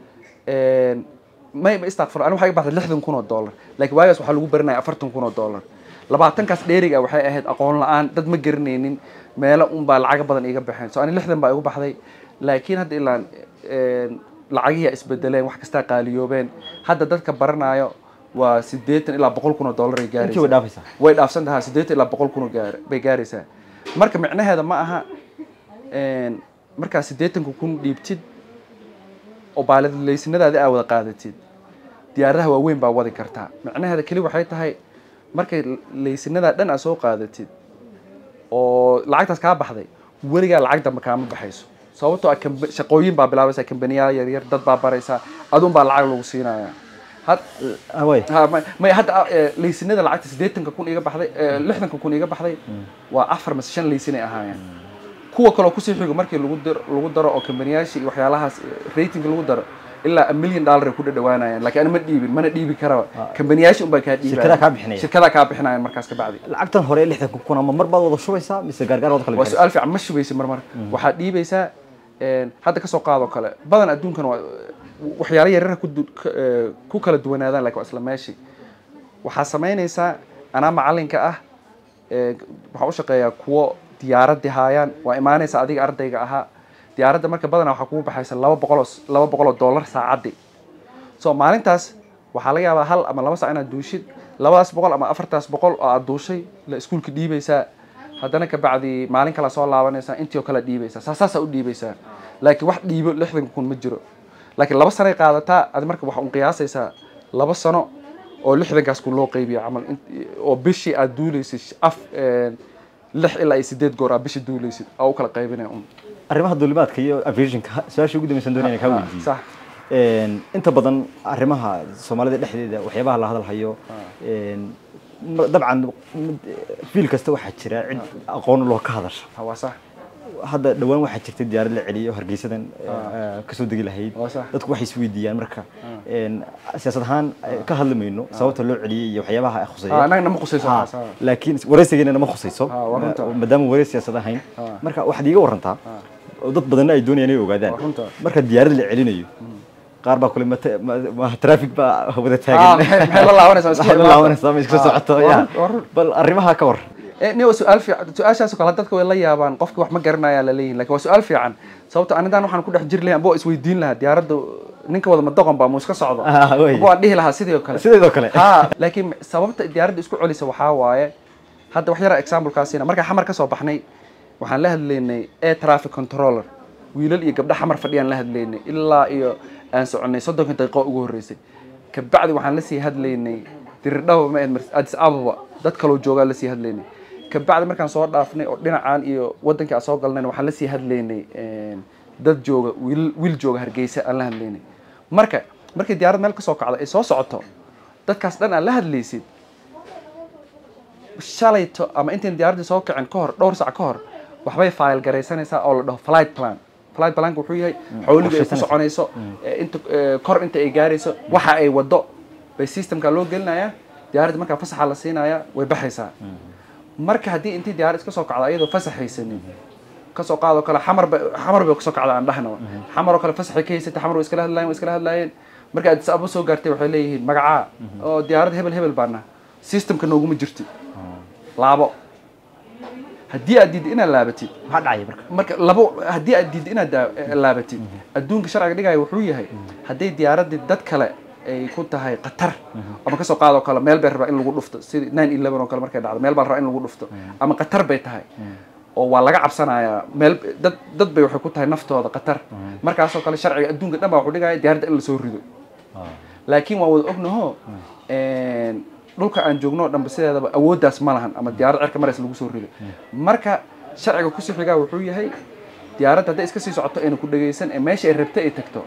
Een, may ma istakfir aniga waxaa iga baxday lixdan kun oo dollar laakiin waagaas waxaa lagu baranaya afartan kun oo dollar labaatankaas dheeriga waxay ahayd aqoon la-aan dad ma garanaynin meelo unbaa lacaga badan iga baxeen so ani lixdan baa igu baxday laakiin hadda ilaan een, lacagihi isbedeleen wax kastaa qaaliyoobeen hadda dadka baranayo waa sideetan ilaa boqol kun oo dollar ay gaaraysaa intii way dhaafaysaa way dhaafsan tahaa siddeetan ilaa boqol kun oo gaar bay gaaraysaa marka micnaheeda ma aha een, markaa siddeetanka kun dhiibtid oo baaladlaysinadaadi aa wada qaadatid diyaaradaha waaweyn baa wadi kartaa micnaheeda keli waxay tahay markay laysinadaa dhan aa soo qaadatid oo lacagtaas kaa baxday weligaa lacag dambe kaama baxayso sababtoo ah kamb- shaqooyin baa bilaabaysaa kambaniyaal yaryar dad baa baraysaa adun baa lacag lagu siinayaa had Ah, way ha may may hadda eh, laysinada lacagta siddeetanka kun iga baxday eh, lixdanka kun iga baxday waa afar mase shan laysin ay ahaayeen kuwa kaloo kusii xigo markii lagu daro lagu daro oo kambaniyaasha iyo waxyaalahaas rating lagu daro ilaa a million dollar ay ku dhadhawaanayaan laakiin ana ma dhiibin mana dhiibi karaba kambaniyaasha unbaa kaa dhiibaya Shirkadaha kaa bixinaya. shirkadaa kaa bixinayaan markaas ka bacdi lacagtan hore lixdan kun ama mar baad wada shubaysaa mise gaargaar wada kala waa bixinaysaa? su-aal fiican ma shubaysa mar mar waxaad dhiibaysaa een, hadda kasoo qaadoo kale badan adduunkan waa waxyaalo yaryar ku du- ka- ee, ku kala duwanaadaan laakiin waa isla meeshii waxaa samaynaysaa anaa macalinka ah ee, waxaan u shaqeeyaa kuwo diyaaradii haayaan waa imaanaysa adiga ardayga ahaa diyaaradda marka badanaa waxaa kugu baxaysa laba boqol oo s- laba boqol oo dollar saacadii so maalintaas waxaa laga yaabaa hal ama laba sac inaad duushid labadaas boqol ama afartaas boqol oo aad duushay la iskuulka dhiibaysaa haddana kabacdi maalin kale soo laabanaysaa intii oo kale dhiibaysaa saa saasaa u dhiibaysaa laakiin wax dhiibo lixdan kun ma jiro laakiin laba sanoay qaadataa adi marka waxaa un qiyaasaysaa laba sano oo lixdankaas kun loo qaybiya camal int- oo bishii aad duulaysid af een, lix ilaa iyo sideed goor aad bishii duulaysid aa u kala qaybinaya un arrimaha duulimaadka iyo aviationka su-aasha ugu dambaysan doonaya inaan kaa Ah, weydiiyo sax Een, inta badan arrimaha soomaalida dhexdeeda waxyaabaha la hadalhayo een, ma- dabcan mid- fiil kasta waxaa jira cid aqoon loo ka hadasha Ah, waa sax hadda dhawaan waxaa jirtay diyaarad la celiyo hargeysadan eh, kasoo degi lahayd Waa sax. dadku waxay isweydiiyaan marka een, siyaasad ahaan eh, ka hadli mayno sababta loo celiyey iyo waxyaabaha ay Ah, khuseeya annaga nama khusayso Ha, waxaas, ah. laakiin wareysigeena nama khusayso Ah, waa runta. ma- maadaama wareys siyaasad ahayn Ah. marka waxaad iiga warantaa oo dad badanna ay doonayaan inay ogaadaan Waa runta. marka diyaarad la celinayo qaar baa kule mate- ma- ma traffic baa wada Ah, taagan maxay maxay la laabanaysaa iska Maxay la imaata? laabanaysaa ma iska Ah, socoto waa ya run- waa run. bal arrimaha ka war Eh, ni waa su-aal fiican su-aashaas oo kale dadka way la yaabaan qofki wax ma garanayaa la leeyihin lakin waa su-aal fiican sababto anidan waxaan ku dhex jiri lahay amba waa isweydiin lahaa diyaaradda ninka wada madoqon baa mu iska socdo Ah, wey. amba waan dhihi lahaa sidii oo kale sideedoo kale ha laakiin sababta diyaaradda isku celisa waxaa waaye hadda wax yara examplekaasina markaan xamar ka soo baxnay waxaan la hadlaynay air traffic controller wiilal iyo gabdho xamar fadhiyaan la hadlaynay ilaa iyo aan soconay soddonka daqiiqo ugu horreysay kabacdi waxaan la sii hadlaynay diridhaba ma ahayd Mar- addis ababa dad kaloo joogaa la sii hadlaynay kabacdi markaan soo dhaafnay oo dhinacaan iyo wadankii aan soo galnayna waxaan la sii hadlaynay een, dad jooga wiil wiil jooga hargeysa aan la hadlaynay marka markii diyaarad meel ka soo kacdo ay soo socoto dadkaas dhan aan la hadlaysid shalayto ama intayn diyaaraddii soo kicin ka hor dhowr sac ka hor waxbay file garaysanaysaa oo la dhaho flight plan flight planka wuxuu yahay xawliga ay ku qorshaysanaysa. soconayso ee inta ee, kor inta ay gaarayso waxa ay wado bay systemka loo gelinayaa diyaaradda markaa fasaxa la siinaya way baxaysaa marka haddii intii diyaarad iska soo kacdo ayadoo fasaxaysanin kasoo qaadoo kale xamar ba xamar bay kasoo kacda aan dhahnaba xamar oo kale fasaxay ka haysatay xamar way iskala hadlaayeen way iskala hadlaayeen marka addis ababa soo gaartay waxay leeyihiin magacaa oo diyaarad hebel hebel baana systemka nooguma jirti laabo haddii aad diidda inaad laabatid maxaa dhacaya marka marka labo haddii aad diidda inaad daa- eh, laabatid adduunka sharciga dhigaya wuxuu yahay hadday diyaaraddii dad kale ay ku tahay khatar ama kasoo qaadoo kale meel bay rabaa in lagu dhufto sidii nine eleven oo kale markay dhacdo meel baa la rabaa in lagu dhufto ama khatar bay tahay oo waa laga cabsanayaa meel dad dad bay waxay ku tahay naftooda khatar markaasoo kale sharciga adduunka dhan baa wuxuu dhigaya diyaaradda in lasoo rido laakiin waan wada ognaho een, dhulka aan joogno oo dhanba sideedaba awooddaas ma lahan ama diyaarad cirka marays lagu soo rido marka sharciga kusii xigaa wuxuu yahay diyaaradda hadday iska sii socoto ayna ku dhegaysan ee meesha ay rabta ay tagto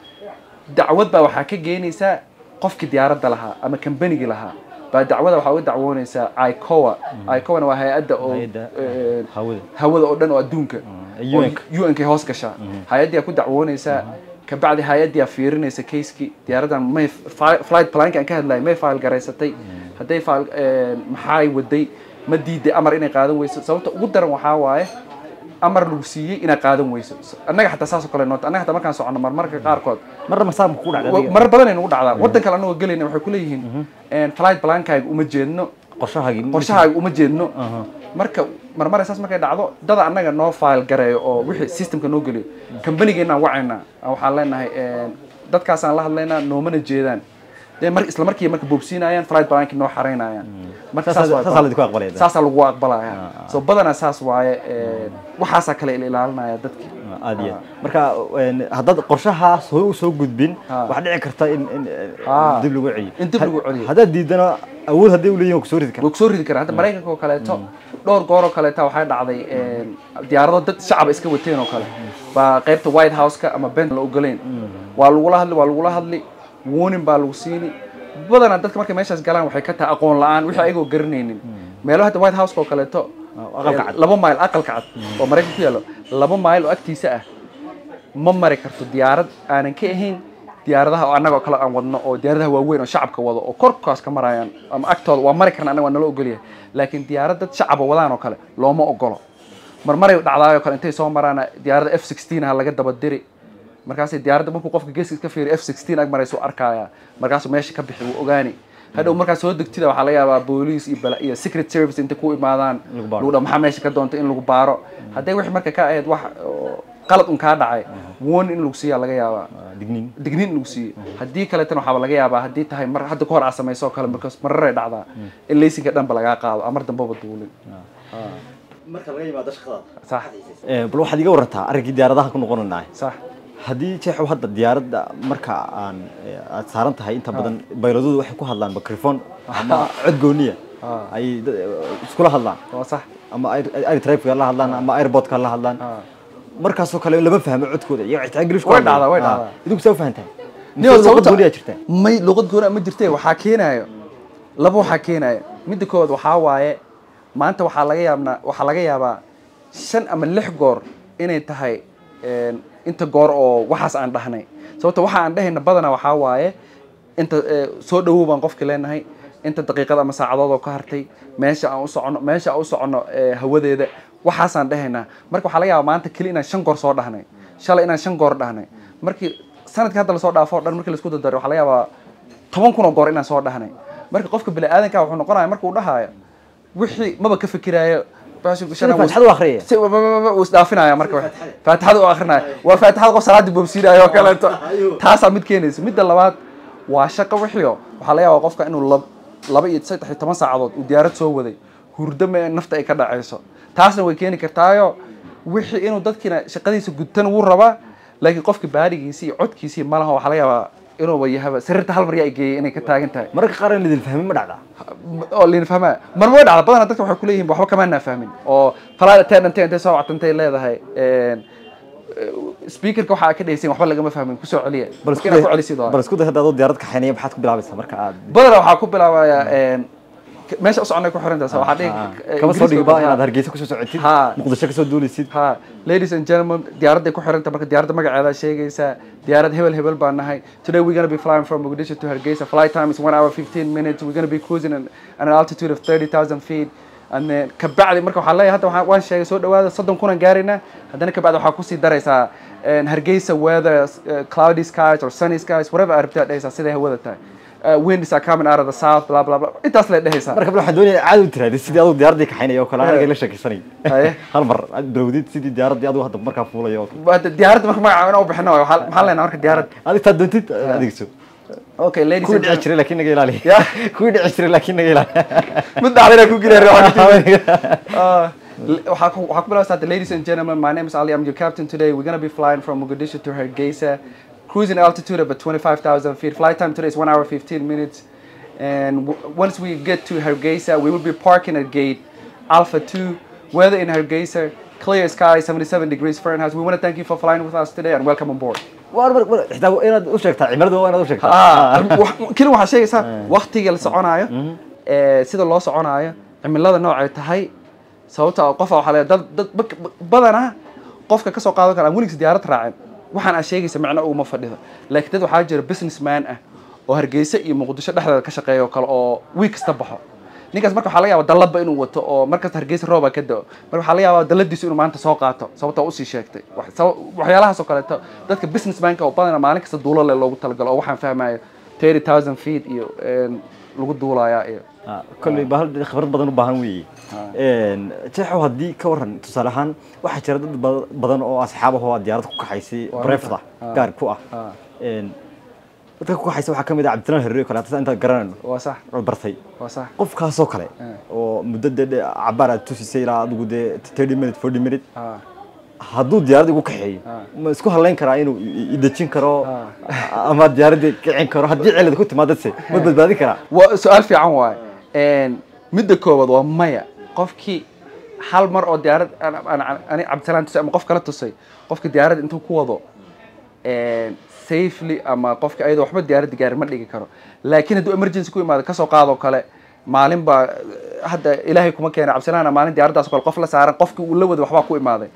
dacwad baa waxaa ka geenaysaa qofkii diyaaradda lahaa ama kambanigii lahaa baa dacwada waxaa uga dacwoonaysaa icoa icoana waa hay-adda oo Hay'adda een, hawada hawada oo dhan oo adduunka Mm, UN-ka. oo UN-ka hoos gashaa hay-addii ku dacwoonaysaa kabacdi hay-addii aa fiirinaysa kayskii diyaaraddan may fi- flight planka aan ka hadlayay may file garaysatay hadday file maxay waday ma diiday amar inay qaadan weyso sababta ugu daran waxaa waaye amar lagu siiyey inaad qaadan weyso annaga xataa saas oo kale noota annaga xataa markaan socono marmarka qaarkood marna masaamka ku dhacda adiga? marar badan ay nagu dhacdaa waddan kale annagoo gelayna waxay kuleeyihiin flight plankaaga uma jeedno qorshahaagii qorshahaaga uma jeedno marka marmare saas markay dhacdo dada annaga noo file gareeyo oo wixii systemka noo geliyo kambanigeenaan wacaynaa waxaan leenahay dadkaasaan la hadlaynaa noomana jeedaan dee mar isla markii marka boobsiinayaan flight planki noo xaraynayaan marka Saasaa- saas waay- saasaa laydinku aqbalaya. saasaa lagu aqbalaya so badanaa saas waaye waxaasaa kale ila ilaalinaya dadki aad iyo aad. marka een, haddaad qorshahaas hore usoo gudbin Ha. waxaa dhici karta in in Ha. dib lagu celiyo In dib lagu celiyo. haddaad diidana awood hadday u leeyihin waa kusoo ridi kara way kusoo ridi karaan hadda maraykanka oo kaleeto dhowr goor oo kaleeta waxay dhacday diyaarado dad shacaba iska wateen oo kale baa qaybta white house-ka ama bent la ogoleyn waa lagula hadli waa lagula hadli warning baa lagu siini badanaa dadka markay meeshaas galaan waxay ka tahay aqoon la-aan wixii ayagoo garanaynin meelo hadda white house-ka oo kaleeto Ah, aqalka cad. laba mile aqalka cad oo maraykan ku yaallo laba mile oo agtiisa ah ma mari karto diyaarad aanan ka ahayn diyaaradaha oo annagoo kale aan wadno oo diyaaradaha waaweyn oo shacabka wado oo korkaas ka marayaan ama agtooda waa mari karna annaga waa nala ogolyahay laakiin diyaarad dad shacaba wadaan oo kale looma ogolo marmaray dhacdaayoo kale intay soo maraan diyaaradda f sixteen ha laga daba diri markaasay diyaaradda markuu qofka geeska ka fiiriyo f sixteen ag maraysu arkaya markaasuu meesha ka bixi wuu ogaani hadhow markaa soo degtida waxaa laga yaabaa booliis iyo bala iyo secret service intay ku imaadaan Lagu baaro. lagu dhaho maxaa meesha ka doonta in lagu baaro hadday wixii marka ka ahayd wax oo qalad un kaa dhacay woon in lagu siiyaa laga yaabaa Ah, digniin digniin in lagu siiyo haddii kaleetana waxaaba laga yaabaa haddii tahay mar hadda kahor aad samayso oo kale markaas mararay dhacdaa in laysinka dhanba lagaa qaado amar dambaba duulin marka laga yimaado shaqadaada sax bal waxaad iga warantaa arrinkii diyaaradaha ku noqonanaa sax haddii jeexu hadda diyaaradda marka aan eh, aad saaran tahay inta badan bayladoodu waxay ku hadlaan microphone ama cod gooniya Ah. ay dad- eh, iskula hadlaan waa sax ama air traffic la hadlaan ama airportka la hadlaan Ah. markaasoo kale lama fahmo codkooda iyo xitaa ingiriishku Way hadlaan. dhacdaa, way Ah. dhacdaa. idinku saa u fahantahay Niyo, Mise luqad sababta- gooniyaa jirta may luqad goona ma jirte waxaa keenayo laba waxaa keenayo midda koowaad waxaa waaye maanta waxaa laga yaabnaa waxaa laga yaabaa shan ama lix goor inay tahay een, inta goor oo waxaas aan dhahnay sababta waxa aan dhahayna badanaa waxaa waaye inta ee, soo dhawow baan qofka leenahay inta daqiiqad ama saacadood oo ka hartay meesha aan u soconno meesha aan u soconno ee, hawadeeda waxaasaan dhahaynaa marka waxaa laga yaabaa maanta keli inaan shan goor soo dhahnay shalay inaan shan goor dhahnay markii sanadkii hadda lasoo dhaafo o dhan markii laisku dardaro waxaa laga yaabaa toban kun oo goor inaan soo dhahnay marka qofka bini'aadanka wuxuu noqonaya markuu dhahaayo wixii maba ka fikiraayo Sida faatixada u akhriyaya. Si- wa- wa- wa- wuu isdhaafinaya marka wax. faatixada u akrinaya waa faatixada qof salaadii boobsiinayo oo kaleeto taasaa mid keenaysa midda labaad waa shaqo wixio waxaa laga yaabaa qofka inuu lab- laba iyo saddex iyo toban saacadood uu diyaarad soo waday hurdo me nafta ay ka dhacayso taasna way keeni kartaayo wixii inuu dadkiina shaqadiisa gudtan wuu rabaa laakiin qofka baarigiisi iyo codkiisi malaha waxaa laga yaabaa inuuba yahaba sariirta hal mar yaa geeyay inay ka taagan tahay mararka qaar in lidin fahmin ma dhacdaa oo liin fahmaa mar way dhacda badanaa dadka waxay kuleeyihin waxba kamaanaa fahmin oo falaad attendant intay soo wactantay leedahay een, eh, speakerka waxaa ka dhehaysin waxba lagama fahmin kusoo celiya bal Marka inaad ku celisid waa. bal isku day hadda adoo diyaarad kaxaynaya maxaad ku bilaabaysaa marka aad badanaa waxaa ku bilaabayaa een, k- meesha u soconay ku xirantaas waxaa dhihi Ah, eh, kama soo Ingiriiska dhigiba waxaa- inaad hargeysa kusoo socotid Ha. muqdisho kasoo duulaysid ha ladies and gentlemen diyaaradday ku xiranta marka diyaaradda magaceeda sheegaysaa diyaarad hebel hebel baan nahay today we're gonna be flying from Mogadishu to Hargeisa flight time is one hour 15 minutes we're gonna be cruising at at an altitude of 30,000 feet and then kabacdi marka waxaan leeyahay hadda waxaan- waan sheegay soo dhawaada soddon kunan gaarayna haddana kabacdi waxaa kusii daraysaa een, Hargeisa weather uh, cloudy skies or sunny skies whatever aad rabtid aad dhehaysaa siday hawada tahay uh, winds are coming out of the south blah blah blah intaas le dhehaysaa marka bal waxaan doonaya caadi u tiraadid sidii aduu diyaaraddii kaxaynaya oo kale aniga la sheekaysanay Haye. hal mar aad bilowdid sidii diyaaraddii aduu hadda markaa fuulayo oo kale Hadda diyaaradda marka magaca inaan u bixino waay. waxaa maxaa leenahay marka diyaarad adig taa doontid adigso okay ladies kuwii and dhici gentlemen jiray laakiin naga ilaali Ya. kuwii dhici jiray laakiin naga ilaali mid dhacdana ku gilaa Uh, l- waxaa ku waxaa ku bilowsaa the ladies and gentlemen my name is Ali I'm your captain today we're gonna be flying from Mogadishu to Hargeisa cruising altitude of about 25,000 feet flight time today is 1 hour 15 minutes and w- once we get to Hargeisa we will be parking at gate Alpha 2 weather in Hargeisa clear sky 77 degrees Fahrenheit we want to thank you for flying with us today and welcome on board war mar mar xitaa inaad u sheegtaa cimilada waa inaad u sheegtaa Ah, wax- keli waxaa sheegaysaa waktiga la soconaayo ee, sida loo soconaayo cimilada noocay tahay sababta oo qofa waxaa leeyahay dad dad bak- bak- badanaa qofka kasoo qaadan kara aan weligiis diyaarad raacin waxaan aad sheegaysa macno uguma fadhido laakiin dad waxaa jira businessman ah oo hargeysa iyo muqdisho dhexdeeda ka shaqeeya oo kale oo wiig kasta baxo ninkaas marka waxaa laga yaabaa dalladba inuu wato oo markasta hargeysa rooba ka dao marka waxaa laga yaabaa dalladiisu inuu maanta soo qaato sababta oo usii sheegtay Wax- saba- waxyaalahaas oo kaleeto dadka businessmanka oo badanaa maalin kasta duulo leh loogu talagalo oo waxaan fahmayo 30000 feet iyo een, lagu duulayaa iyo Ah, kolley ba hal khibrad badan u baahan weeye jeexow haddii ka waran tusaale ahaan waxaa jira dad ba- badan oo asxaab ah oo aad diyaarad ku kaxaysay Waa brefda runta. gaar ku ah Ah. Een, dadka ku kaxaysa waxaa ka mid ah cabdisalaan herre oo kale hata intaan garanayno waa sax oo bartay waa sax qofkaasoo kale Ah. oo muddo dee dee cabaar aad tusisay ilaa adigu dee thirty minute forty minute Ah. hadduu diyaarad igu kaxeeyo Ah. ma isku halayn karaa inuu i- i- idejin karo Ah. ama diyaaradda kicin karo haddii cilad ku timaadase ma badbaadin karaa waa su-aal fiican waaye Een, midda koowaad waa maya qofkii hal mar oo diyaarad aan- aan- ani cabdisalaan tusay ama qof kala tusay qofka diyaarad intuu ku wado een, safely ama qofka ayadoo waxba diyaaradda gaarin ma dhigi karo laakiin hadduu emergency ku imaado kasoo qaadoo kale maalin baa hadda ilaahay kuma keenay cabdisalaan maalin diyaaraddaas kale qof la saaran qofkii uu la wada waxbaa ku imaaday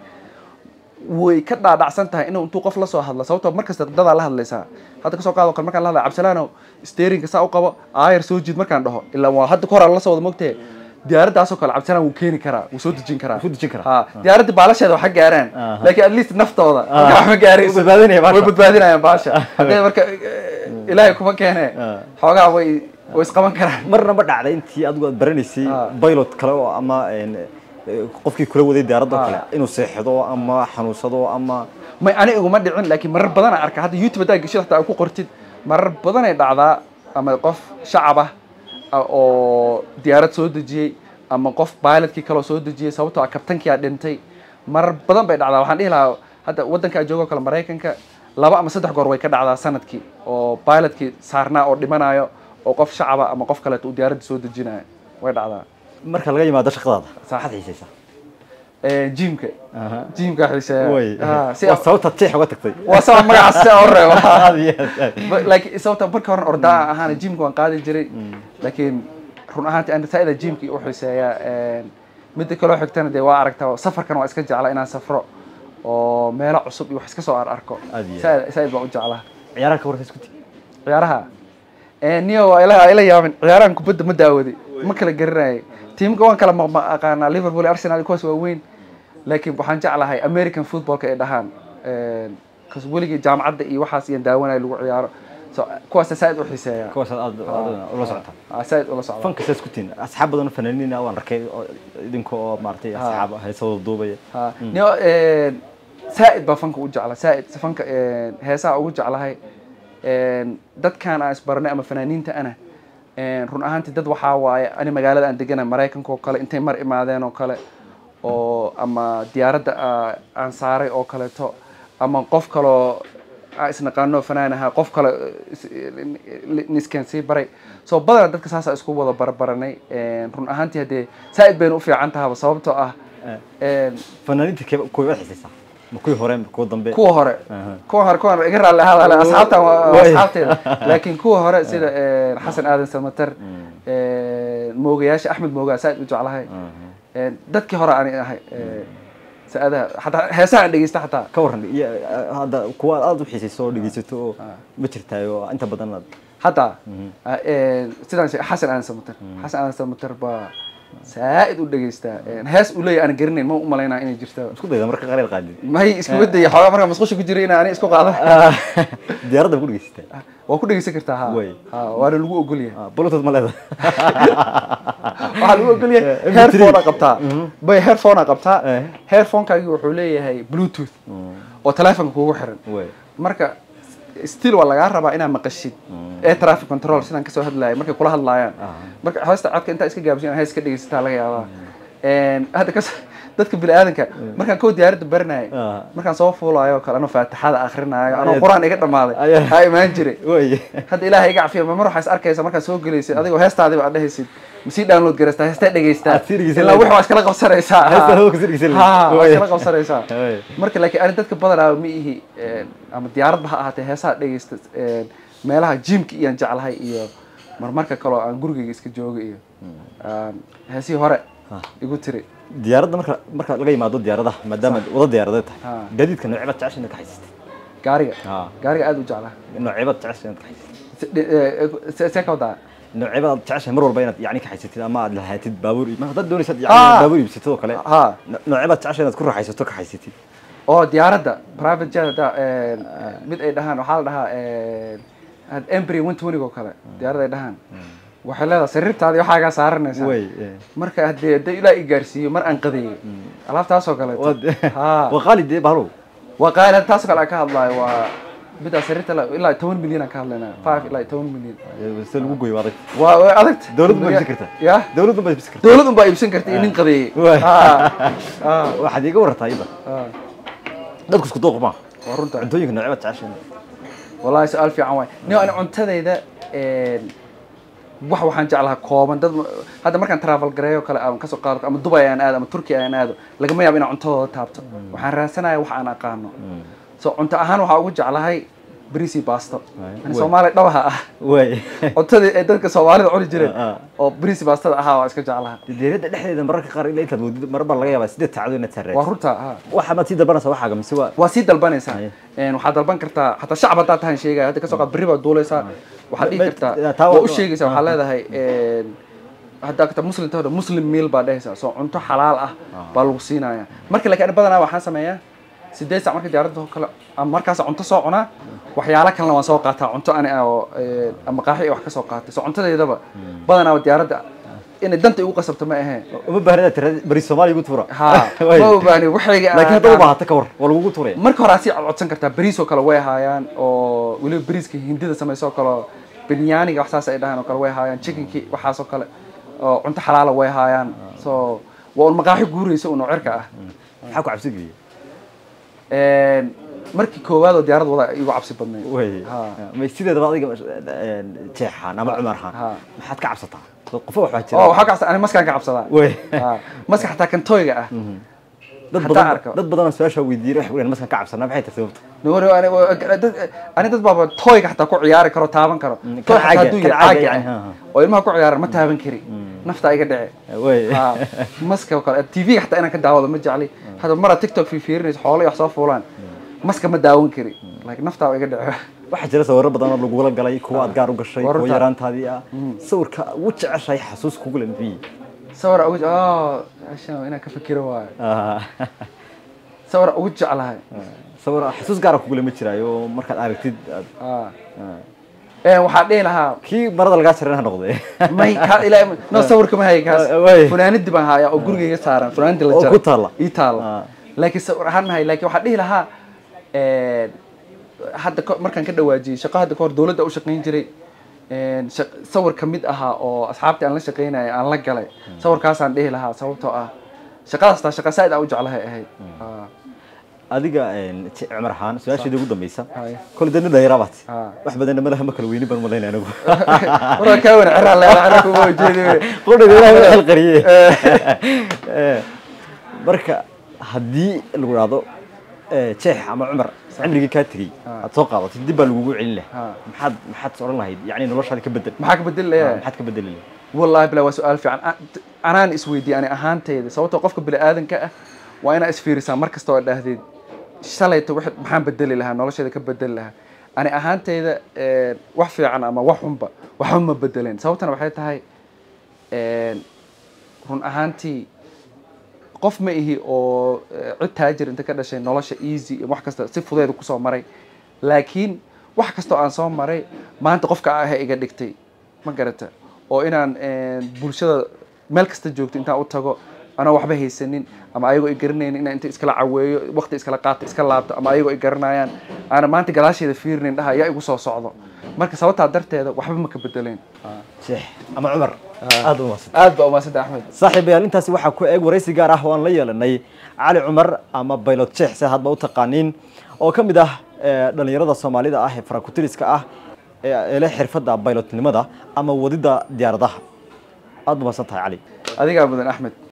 way ka dhaadhacsan tahay inuu intuu qof la soo hadlo sababtoo markasta dadaa la hadlaysaa hadda kasoo qaado kale markaan la hadlaya cabdisalaano steerinka saa u qabo aayar soo jiid markaan dhaho ilaa waa hadda kahor aan la soo wada mogtee diyaaraddaasoo kale cabdisalaan wuu keeni karaa wuu soo dejin karaa Wuu dejin karaa. ha diyaaradda baalasheeda waxa gaaraan Aha. laakiin at least naftooda marka wax ma gaarayso Way badbaadinayaan baasha. way badbaadinayaan baasha haddee marka eh, ilaahay kuma keene Ah. xoogaa way way isqaban karaan marna ma dhacday intii adigu aad baranaysay Ah. pilot kale oo ama een, eh, qofkii kula waday diyaaradda oo Ah. kale inuu seexdo ama xanuunsado ama may ani iguma dhicin laakiin marar badan aan arka hadda youtube haddaa geshid hataa ku qortid marar badan ay dhacdaa ama qof shacab ah ah, oo diyaarad soo dejiyey ama qof pilotkii kaloo soo dejiyey sababtoo ah kabtankii aa dhintay marar badan bay dhacdaa waxaan dhihi lahaa hadda waddanka joogo kale maraykanka laba ama saddex goor way ka dhacdaa sanadkii oo pilotkii saarnaa oo dhimanayo oo qof shacaba ama qof kaleeto uu diyaaradda soo dejinayo way dhacdaa marka laga yimaado shaqadaada saaxad xiisaysa Eh, jimka Aha. jimka xiiseeya way Ah, si waa sababta jeex uga tagtay waa sabab magacaas si aan u reebo Aad iyo aad. Ba- laakiin sababta marka hore ordaa ahaana jimka waan qaadi jiray laakiin run ahaantii aan saa'ida jimkii u xiiseeyaa midda kaloo xigtana dee waa aragtaa safarkan waa iska jeclaa inaan safro oo meelo cusub iyo wax iska soo ar arko Aad iyo aad. Saa'id- saa'id baan u jeclaa ciyaaraha ka warka isku ti ciyaaraha Eh, niyo waa ila ila yaabin ciyaarahan kubadda ma daawaday ma kala garanayay tiimka waan kala maqma aqaanaa liverpool iyo arsenal iyo kuwaas waa weyn laakiin waxaan jeclahay american footballka ay dhahaan kas weligii jaamacadda iyo waxaas iyo daawanaya lagu ciyaaro so kuwaasa saa'id u xiiseeya kuwaas aad aad ula socota Ah, saa'id ula socda fanka saas ku tiin asxaab badan oo fanaaniin ah waan arkay oo idinka oo maartay asxaab ah heesada duubaya Ha, niyo eh, saa'id baa fanka u jecla saa'id fanka eh, heesaha ugu jeclahay En, dadkan aan isbaranay ama fanaaniinta ana en, run ahaantii dad waxaa waaye ani magaalada aan degana maraykanka oo kale intay mar imaadeen oo kale oo ama diyaaradda aa- aan saaray oo kaleeto ama qof kaloo aan isnaqaano fanaan ahaa qof kale niskan sii baray soo badana dadka saasa isku wada barbaranay En, run ahaantii haddee saa'id bayna u fiican tahaba sababtoo ah en, fanaaniinta kee kuwa wada xiisaysaa ma kuwii hore ma kuwa dambe kuwa hore Aha. kuwa hore kuwa hore iga raalli ahaada le asxaabtan waa waa Way. asxaabteeda laakiin kuwa hore sida eh, xasan aadan samater eh, moogayaasha axmed moogaa saaid u jeclahay Eh, dadkii hore aan ahay eh, saadaha xataa heesaha aan dhegeysta xataa ka waran iyo hadda kuwa aad u xiisayso oo dhegeysato oo ma jirtaayo inta badan aad hadda ah, eh, sidaan sheegay xasan aadan samater xasan aadan samater baa saaid u dhegeystaa Eh, hees uu leeyahay aan garanayn ma u malaynaa inay jirto isku dayda marka qaleel qaadid may iskuga daya xoogaa markaa masqusha ku jiray inaan ani isku qaado diyaaradda ma ku dhegeysataa waa ku dhegeysan kartaa ha Way. Ha, waana lagu ogol yahay Ah, bluetooth ma leedahay waxaa lagu ogol yahay MP3. headphone qabtaa bay headphone qabtaa Eh. headphonekaagi wuxuu leeyahay bluetooth oo telefonka kugu xiran way marka still waa lagaa rabaa inaad maqashid ee traffic control sidaan kasoo hadlayo markay kula hadlaayaan marka hoosta codka intaa iska gaabsan hees ka dhegeysataa laga yaabaa En, hadda kas dadka biniaadanka markaan kow diyaaradda baranayay Ah. markaan soo fuulayo oo kale anoo faatixada akrinaayo anoo Ayaad- qur-aan iga dhammaaday Ayaa- haa imaan jiray way hadda ilaahay iga cafiya mar waxaa is arkaysa markaad soo gelaysid adigoo heestaadiba aad dhehaysid masii download garaystaa heestaa dhegeystaa Aad sii dhegeysan ilaa lahayd. wix waa iskala qabsanaysaa Heestaa waa kasii dhegeysan lahayd. Ha, waa Way. iskala qabsanaysaa Way. marka laakiin ani dadka badanaa ma ihi eh, ama diyaaradba ha ahaatee heesaha dhegeysta eh, meelaha jimka iyaan jeclahay iyo marmarka kaloo aan gurigayga iska jooga iyo aan heesihii hore igu tiri diyaaradda marka marka laga yimaado diyaaradaha maadaama wada diyaaradeed tahay Ah. gaadiidka noocebaad jecesha inaad ka haysatay gaariga Ah. gaariga aad u jeclaha noocebaad jecesha inaad ka haysatay Se- de- eh, se- see ka wadaa noocebaad jeceshahay mar walba inaad yani ka haysatid ama aad lahaatid baabuur ma haddaad doonaysaad Ah. yani baabuur iibsatid oo kale ha no- noocebaad jeceshahay inaad ku raaxaysato ka haysatid oo diyaaradda private jet hadda eh, mid ay dhahaan waxaa la dhahaa eh, embry one twenty oo kale diyaarad ay dhahaan waxay leedahay sariirtaadii waxaagaa saaranaysaa way eh. marka haddii haddii ilaa i gaarsiiyo mar aan qadeeyey alaabtaasoo kaleeto Waad- ha waa qaali dee bahlow waa qaali taasoo kale aan ka hadlayo waa midaa sariirta la- ilaa toban milyan aan ka hadlaynaa five ilaa toban milyan se lagu goyo waa adag waa way adagta Dawladdu ma iibsan kartaa? ya dawladdu ma iibsan karta dawlad unbaa iibsan karta iyo nin qadeeyey Waay. Ha, ha, waxaad iiga warartaa iyada ha. dadku isku dooq ma waa runta cuntooyinka noocebaad jeceshahay wallahi su-aal fiican waay nin ani cuntadayda wax waxaan jeclahaa kooban dad hadda markaan travel gareeyo kale aan kasoo qaado ama dubai aan aado ama turkiya aan aado lagama yaabo inaan cuntadooda taabto waxaan raadsanaya wax aan aqaano so cunto ahaan waxaa ugu jeclahay bariis iyo baasto Waay. ani soomaali dhabaha ah way cuntadii ay dadka soomaalida cuni jireen Ah, ah. oo bariis iyo baastada ahaa waa iska jeclaha deerada dhexdeeda mararka qaar ilaa intaad moodid mar baa laga yaabaa sideed saacado inaad waa sarreed runta ha waxa maad sii dalbanaysaa waxaaga mise waa waa sii dalbanaysaa Haye. Een, waxaad dalban kartaa xataa shacab haddaad tahan sheegaya hadda kasoo qaad berri baad duuleysaa waxaad dhihi Ma- kartaa ma- taa waa waa- u sheegaysaa waxaa leedahay een, haddaa kata muslim tahdo muslim meal baad dhehaysaa soo cunto xalaal ah baa lagu siinaya marka laakiin ani badanaa waxaan sameeyaa sideed sac marka diyaaradda oo kale ama markaas cunto soo cunaa waxyaalo kalena waan soo qaataa cunto ani ah oo een, ama qaaxi iyo wax ka soo qaatay soo cuntadeydaba badanaa diyaaradda inay danta igu qasabto ma aheen uma baahna inaad tirada bari soomaaliya ugu tuura ha Way. ma obaani waxayga laakiin hadda u baahata ka war waa lagugu tuuraya marka hore aad sii codsan kartaa bariis oo kale way haayaan oo weliba bariiska hindida samayso oo kale oo binyaaniga wax saas ay dhahaan oo kale way haayaan chickenkii waxaas oo kale oo cunto xalaala way haayaan so waa un maqaaxi guuraysa un oo cirka ah maxaa ku cabsi geliya Een, markii koowaad oo diyaarad wada igu cabsi badnayd way Ha. may sideedaba adiga een, jeexaan ama cumar haan Ha. maxaad ka cabsataa qofo waxbaa oo jira waxaa ka cabsa ani maskaan ka cabsadaa way Ha. maska xataa kan toyga ah dad Hataa badan arko. dad badan su-aasha weydiiyay waxay ku maskan ka cabsanaa maxay tahay sababta Nuuri, ani dad ani dad baaba toyga xataa ku ciyaari karo taaban karo Mm, toy kan xataa caaga- hadduu kan yahay caaga caaga yani, ah, ha, ha. oo ilmaha ku ciyaaran ma taaban kari nafta iga dhici way Ah, maska oo kale tv xataa inaan ka daawado ma jecli hadda mara tiktok fiirinayso xoolo iyo wax soo fuulaan maska ma daawan kari laakiin naftaa iga dhici waxaa jira sawirro badan oo lagula galay kuwa aad gaar u gashay Waa kuwa runta. yaraantaadii ah sawirka ugu jeceshahay xasuus kugu leh muxuu sawir ugu oh ashaan inaan ka fikiro waayo yahay sawir ugu jeclahay sawir xasuus gaara kugu leh ma jiraayo markaad aragtid aad Ah. Een, waxaan dhihi lahaa kii marada lagaa jaran ha noqde may ka ilaa no sawirka ma hay kaas Ah, way. funaanadii baan hayaa oo gurigayga saaran funaanadii la Oo jaray ku taalla? ii taalla Ah. laakiin sawir ahaan ma hay laakiin waxaan dhihi lahaa een, hadda ka- markaan ka dhawaajiyey shaqo hadda kahor dowladda u shaqayn jiray een, shaq- sawir ka mid ahaa oo asxaabtii aan la shaqaynaya aan la galay sawirkaasaan dhihi lahaa sababtoo ah shaqadaas taa shaqa saaid aan u jeclahay ahayd Ah, adiga een, Je- cumar ahaan su-aasheeda ugu dambeysa Haye. kole dana dhayrabaad Ah. wax badanna malaha ma kala weyni baan malaynaya anigu waraa kaa wan ciraa leela ciraa kuma ujeedi qudhiga ilahay waa xil qariye Eh, marka haddii lagu dhahdo eh, jeex ama cumar cimrigii kaa tegey aad soo qaadatay dib baa lagugu celin lahaa Ah. maxaad maxaad odhan lahayd yacni noloshaada ka bedel maxaa ka bedel Ah, layaa maxaad ka bedeli lahayd والله بلا waa su-aal fiican A- t- anaan isweydiiyey ani ahaantayda sababtoo qofka bini aadanka ah waa inaa isfiirisaa mar kasta oo dhahdeed shalayta wix maxaan bedeli lahaa nolosheeda ka bedeli lahaa ani ahaantayda een, wax fiican ama wax xunba waxba ma bedeleen sababtana waxay tahay een, run ahaantii qof ma ihi oo eh, cid taajir inta ka dhashay nolosha easy iyo wax kasta si fudeeda kusoo maray laakiin wax kastoo aan soo maray maanta qofka ah iga dhigtay ma garata oo inaan eh, bulshada meel kasta joogto intaan u tago anoo waxba haysanin ama ayagoo i garanaynin inaan inta iskala caweeyo waqti iskala qaato iska laabto ama ayagoo i garanayaan aana maanta gadaasheeda fiirinin dhaha yaa igu soo socdo marka sababtaa darteeda waxba ma ka bedeleen jeex ama cumar aad u maasan aad baa umaasanta axmed saaxiibayaal intaasi waxaa ku eeg waraysi gaar ah oo aan la yeelanay cali cumar ama baylot jeex se hadba u taqaaniin oo ka mid ah eh, dhallinyarada soomaalida ah ee farakutiriska ah ee ee leh xirfadda baylotnimada ama wadidda diyaaradaha aad u maasan tahay cali adigaa mudan axmed